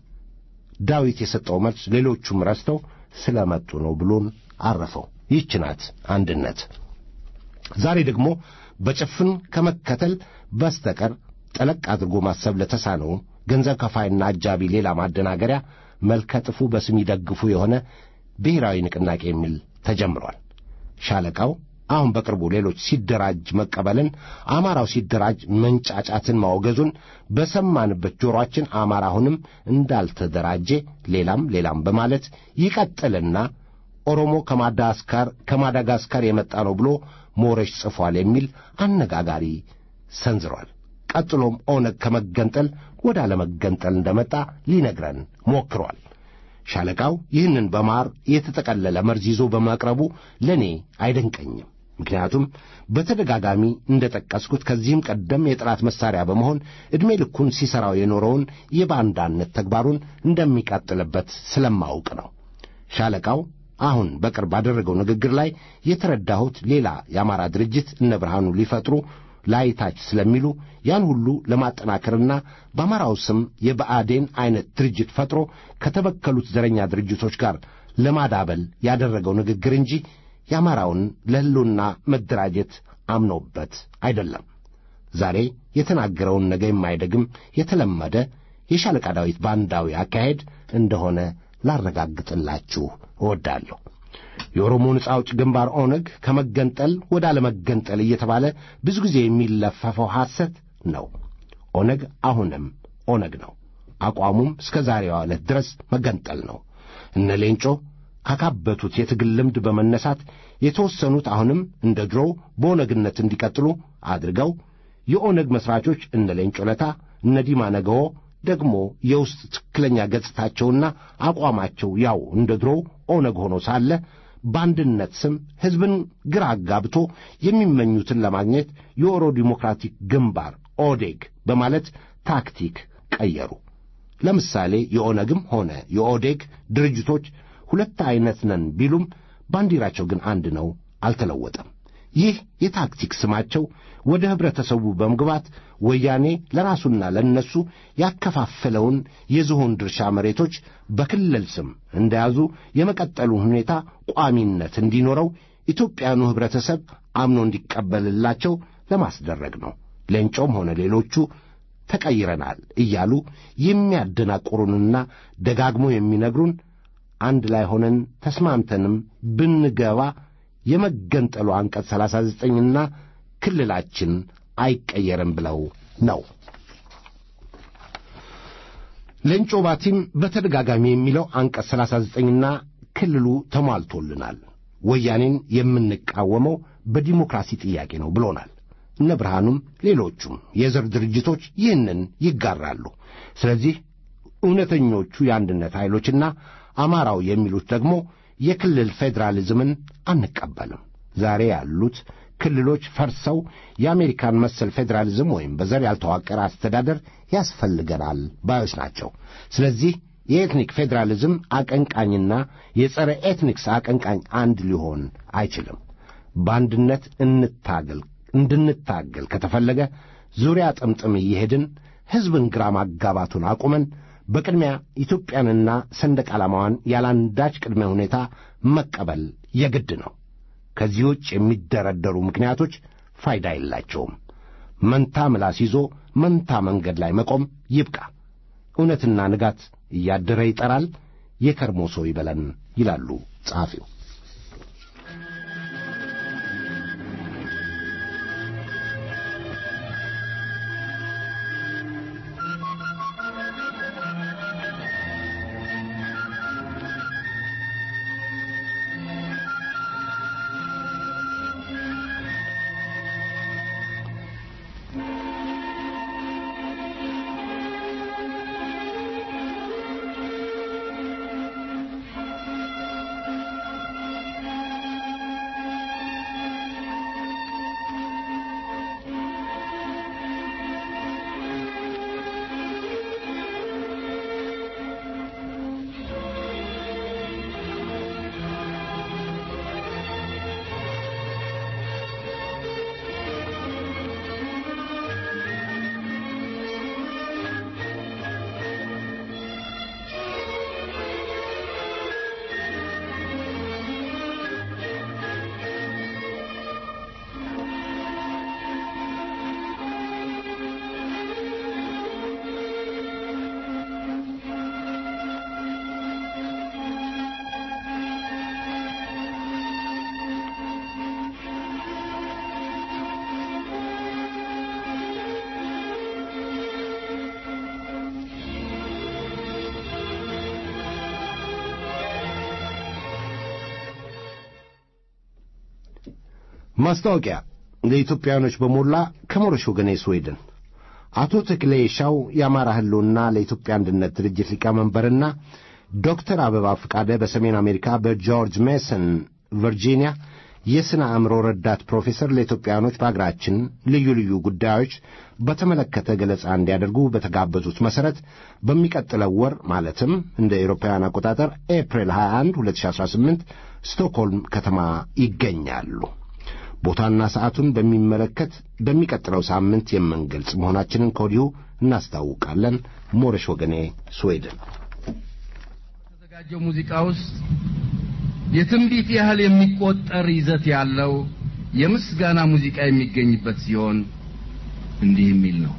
ዳዊት የሰጠው መልስ ሌሎቹም ረስተው ስለ መጡ ነው ብሎን አረፈው። ይህች ናት አንድነት። ዛሬ ደግሞ በጭፍን ከመከተል በስተቀር ጠለቅ አድርጎ ማሰብ ለተሳነው ገንዘብ ከፋይና አጃቢ ሌላ ማደናገሪያ መልከ ጥፉ በስም ይደግፉ የሆነ ብሔራዊ ንቅናቄ የሚል ተጀምሯል። ሻለቃው አሁን በቅርቡ ሌሎች ሲደራጅ መቀበልን፣ አማራው ሲደራጅ መንጫጫትን ማውገዙን በሰማንበት ጆሮአችን አማራ አሁንም እንዳልተደራጀ ሌላም ሌላም በማለት ይቀጥልና ኦሮሞ ከማዳጋስካር ከማዳጋስካር የመጣ ነው ብሎ ሞረሽ ጽፏል የሚል አነጋጋሪ ሰንዝሯል። ቀጥሎም ኦነግ ከመገንጠል ወደ አለመገንጠል እንደመጣ ሊነግረን ሞክሯል። ሻለቃው ይህንን በማር የተጠቀለለ መርዝ ይዞ በማቅረቡ ለእኔ አይደንቀኝም። ምክንያቱም በተደጋጋሚ እንደ ጠቀስኩት ከዚህም ቀደም የጠላት መሣሪያ በመሆን ዕድሜ ልኩን ሲሠራው የኖረውን የባንዳነት ተግባሩን እንደሚቀጥልበት ስለማውቅ ነው። ሻለቃው አሁን በቅርብ ባደረገው ንግግር ላይ የተረዳሁት ሌላ የአማራ ድርጅት እነ ብርሃኑ ሊፈጥሩ ላይታች ስለሚሉ ያን ሁሉ ለማጠናከርና በአማራው ስም የብአዴን ዐይነት ድርጅት ፈጥሮ ከተበከሉት ዘረኛ ድርጅቶች ጋር ለማዳበል ያደረገው ንግግር እንጂ የአማራውን ለሕልውና መደራጀት አምኖበት አይደለም። ዛሬ የተናገረውን ነገ የማይደግም የተለመደ የሻለቃ ዳዊት ባንዳዊ አካሄድ እንደሆነ ላረጋግጥላችሁ እወዳለሁ። የኦሮሞ ነጻ አውጪ ግንባር ኦነግ ከመገንጠል ወደ አለመገንጠል እየተባለ ብዙ ጊዜ የሚለፈፈው ሐሰት ነው። ኦነግ አሁንም ኦነግ ነው። አቋሙም እስከ ዛሬዋ ዕለት ድረስ መገንጠል ነው። እነ ሌንጮ ካካበቱት የትግል ልምድ በመነሳት የተወሰኑት አሁንም እንደ ድሮው በኦነግነት እንዲቀጥሉ አድርገው የኦነግ መሥራቾች እነ ሌንጮ ለታ፣ እነ ዲማ ነገዎ ደግሞ የውስጥ ትክክለኛ ገጽታቸውና አቋማቸው ያው እንደ ድሮው ኦነግ ሆኖ ሳለ በአንድነት ስም ሕዝብን ግራ አጋብቶ የሚመኙትን ለማግኘት የኦሮ ዲሞክራቲክ ግንባር ኦዴግ በማለት ታክቲክ ቀየሩ። ለምሳሌ የኦነግም ሆነ የኦዴግ ድርጅቶች ሁለት ዐይነት ነን ቢሉም ባንዲራቸው ግን አንድ ነው፣ አልተለወጠም። ይህ የታክቲክ ስማቸው ወደ ኅብረተሰቡ በመግባት ወያኔ ለራሱና ለእነሱ ያከፋፈለውን የዝሆን ድርሻ መሬቶች በክልል ስም እንደያዙ የመቀጠሉን ሁኔታ ቋሚነት እንዲኖረው ኢትዮጵያኑ ኅብረተሰብ አምኖ እንዲቀበልላቸው ለማስደረግ ነው። ሌንጮም ሆነ ሌሎቹ ተቀይረናል እያሉ የሚያደናቁሩንና ደጋግሞ የሚነግሩን አንድ ላይ ሆነን ተስማምተንም ብንገባ የመገንጠሉ አንቀጽ ሰላሳ ዘጠኝና ክልላችን አይቀየርም ብለው ነው። ሌንጮ ባቲም በተደጋጋሚ የሚለው አንቀጽ ሰላሳ ዘጠኝና ክልሉ ተሟልቶልናል፣ ወያኔን የምንቃወመው በዲሞክራሲ ጥያቄ ነው ብሎናል። እነ ብርሃኑም ሌሎቹም የዘር ድርጅቶች ይህንን ይጋራሉ። ስለዚህ እውነተኞቹ የአንድነት ኃይሎችና አማራው የሚሉት ደግሞ የክልል ፌዴራሊዝምን አንቀበልም። ዛሬ ያሉት ክልሎች ፈርሰው የአሜሪካን መሰል ፌዴራሊዝም ወይም በዘር ያልተዋቀረ አስተዳደር ያስፈልገናል ባዮች ናቸው። ስለዚህ የኤትኒክ ፌዴራሊዝም አቀንቃኝና የጸረ ኤትኒክስ አቀንቃኝ አንድ ሊሆን አይችልም። በአንድነት እንታገል እንድንታገል ከተፈለገ ዙሪያ ጥምጥም እየሄድን ሕዝብን ግራ ማጋባቱን አቁመን በቅድሚያ ኢትዮጵያንና ሰንደቅ ዓላማዋን ያላንዳች ቅድመ ሁኔታ መቀበል የግድ ነው። ከዚህ ውጭ የሚደረደሩ ምክንያቶች ፋይዳ የላቸውም። መንታ ምላስ ይዞ መንታ መንገድ ላይ መቆም ይብቃ። እውነትና ንጋት እያደረ ይጠራል፣ የከርሞ ሰው ይበለን ይላሉ ጸሐፊው። ማስታወቂያ ለኢትዮጵያውያኖች በሞላ ከሞረሽ ወገኔ ስዌድን አቶ ተክሌ ሻው የአማራ ህልውና ለኢትዮጵያ አንድነት ድርጅት ሊቀመንበርና ዶክተር አበባ ፈቃደ በሰሜን አሜሪካ በጆርጅ ሜሰን ቨርጂኒያ የሥነ አእምሮ ረዳት ፕሮፌሰር ለኢትዮጵያውያኖች በአገራችን ልዩ ልዩ ጉዳዮች በተመለከተ ገለጻ እንዲያደርጉ በተጋበዙት መሠረት በሚቀጥለው ወር ማለትም እንደ ኤሮፓውያን አቆጣጠር ኤፕሪል 21 2018 ስቶክሆልም ከተማ ይገኛሉ። ቦታና ሰዓቱን በሚመለከት በሚቀጥለው ሳምንት የምንገልጽ መሆናችንን ከወዲሁ እናስታውቃለን። ሞረሽ ወገኔ ስዌድን። ከተዘጋጀው ሙዚቃ ውስጥ የትንቢት ያህል የሚቆጠር ይዘት ያለው የምስጋና ሙዚቃ የሚገኝበት ሲሆን እንዲህ የሚል ነው።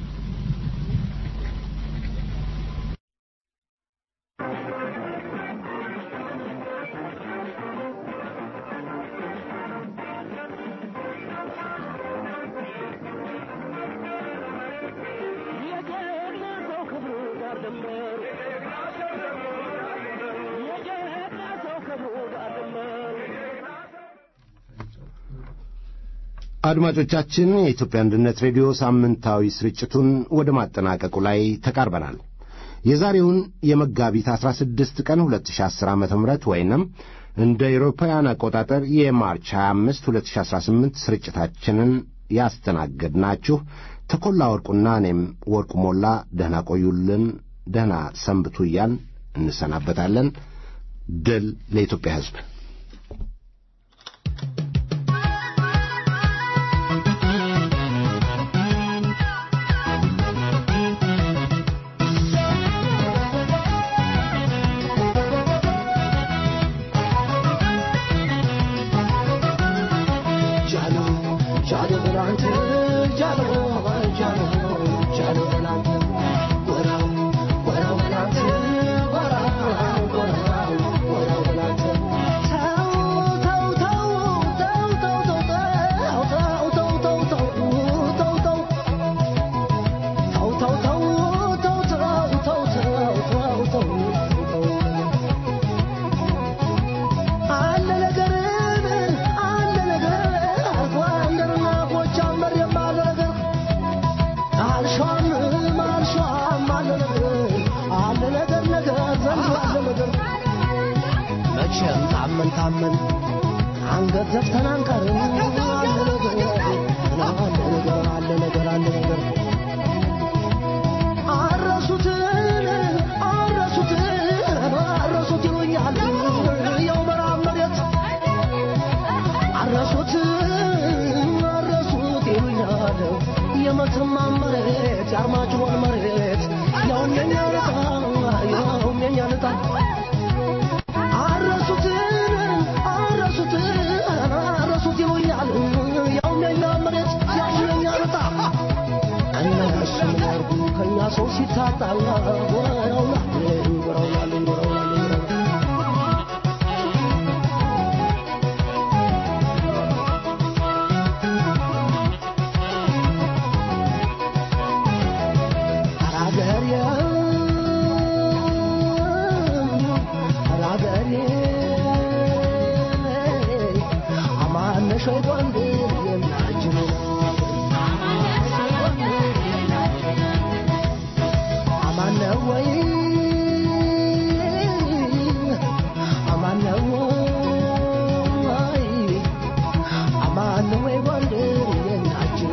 አድማጮቻችን የኢትዮጵያ አንድነት ሬዲዮ ሳምንታዊ ስርጭቱን ወደ ማጠናቀቁ ላይ ተቃርበናል። የዛሬውን የመጋቢት 16 ቀን 2010 ዓ ም ወይንም እንደ አውሮፓውያን አቆጣጠር የማርች 25 2018 ስርጭታችንን ያስተናገድናችሁ ተኮላ ወርቁና እኔም ወርቁ ሞላ ደህና ቆዩልን፣ ደህና ሰንብቱ እያልን እንሰናበታለን። ድል ለኢትዮጵያ ሕዝብ። አለ ነገር አለ ነገር አርጎ አንደርና ጎጃም መሬማ ታመን አንገት ዘፍተን አንቀርም አለ ነገር አለ ነገር አለ ነገር አለ ነገር አረሱትን አረሱትን አረሱት ይሉኛል ያው ምዕራብ መሬት አረሱት አረሱት ይሉኛል የመተማ መሬት የአርማጭሆን መሬት ያውም የኛ ልጣ ያውም የኛ ልጣ አረሱት አረሱት አረሱት ይሉኛል ያውም የኛ መሬት ያውም የኛ ልጣ እነሱ ያርጉ ከኛ ሰው ሲታጣ ጎረውናል ጎረውናል ጎረውናል አራገሬ አራገሬ አማነሽ ጎንደር የናጅኑ አማነ ወይ አማነ ወይ አማነ ወይ ጎንደር የናጅኑ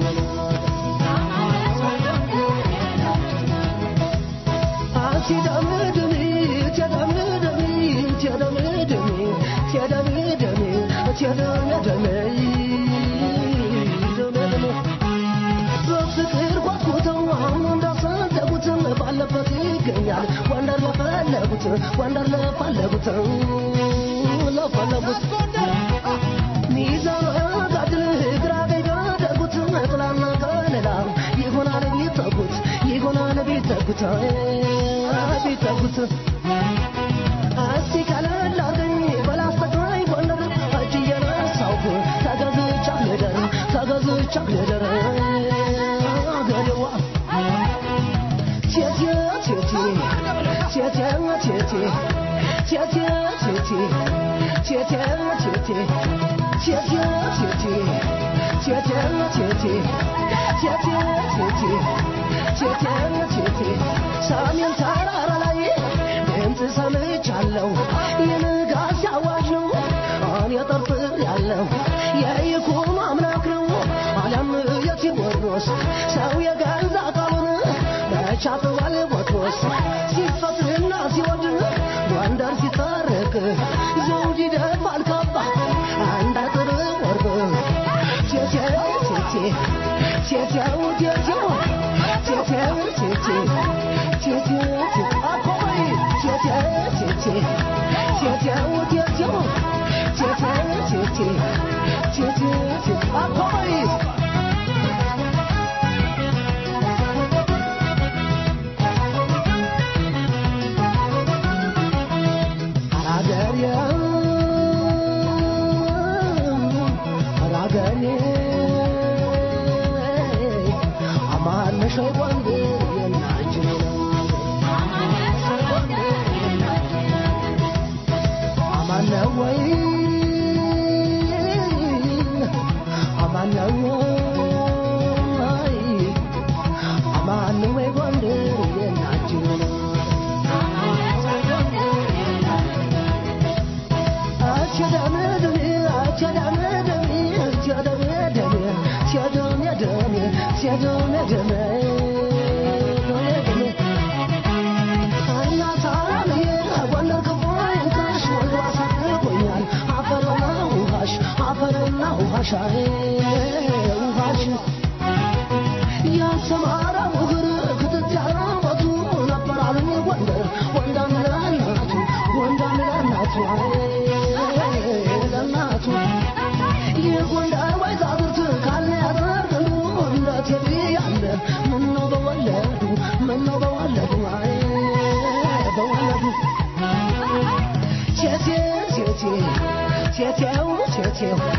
በፍቅር ጓጉተው አሁን እንዳሰደጉት ባለበት ይገኛል ወንደር ለፈለጉት ወንደር ለፈለጉት ለፈለጉት ሚዛን ጋድል ግራ ቀኝ ቢያደርጉት ጥላና ከለላ ይሆናል ቢጠጉት ይሆናል ቢጠጉት ቢጠጉት እስቲ ቀለል አርገኝ በላስተግራይ ጎንደር እጅ እየነሳሁ ተገዝቻ ልደር ተገዝቻ ልደር አገሬዋ ቴቴ ቴቴ ቴቴ ቴቴ ቴቴ ቴቴ ቴቴ ቴቴ ቴቴ ቴቴ ቴቴ ቴቴ ቴቴ ቴቴ ቴቴ ቴቴ ሰሜን ተራራ ላይ ድምፅ ሰምቻለሁ የንጋት አዋጅ ነው እኔ ጠርጥር ያለው የይኩኖ አምላክ ነው አለም የቴዎድሮስ ሰው የገዛ ቃሉን መቻጥዋል ቦትሮስ ሲፈትና ሲወድ ጎንደር ሲታረቅ ዘውድ ይደፋል ካባ አንድ አጥር ወርቅ ቴቴው ቴቴ ቴቴው ቴቴው ቴቴው ቴቴ ቴቴው ቴቴ አኮይ ቴቴው ቴቴ ቴቴው ቴቴው ቴቴው ቴቴ ቴቴው ቴቴ አኮይ አራገሬ አራገሬ አማነሽ ጎንደር የናችን አማነ ወይ አማነ ወይ አማነ ወይ ጎንደር የናችን ያሰማራ ውግር ክትት ያራመቱ ነበር አሉኝ ጎንደር ወንዳም ለእናቱ ወንዳም ለእናቱ ለእናቱ የጎንደር ወይዛዝርት ካለ ያዘርግሉ እንደ ቴዲ ያለ ምነው በወለዱ ምነው በወለዱ አይ በወለዱ ቴቴ ቴቴ ቴቴው ቴቴው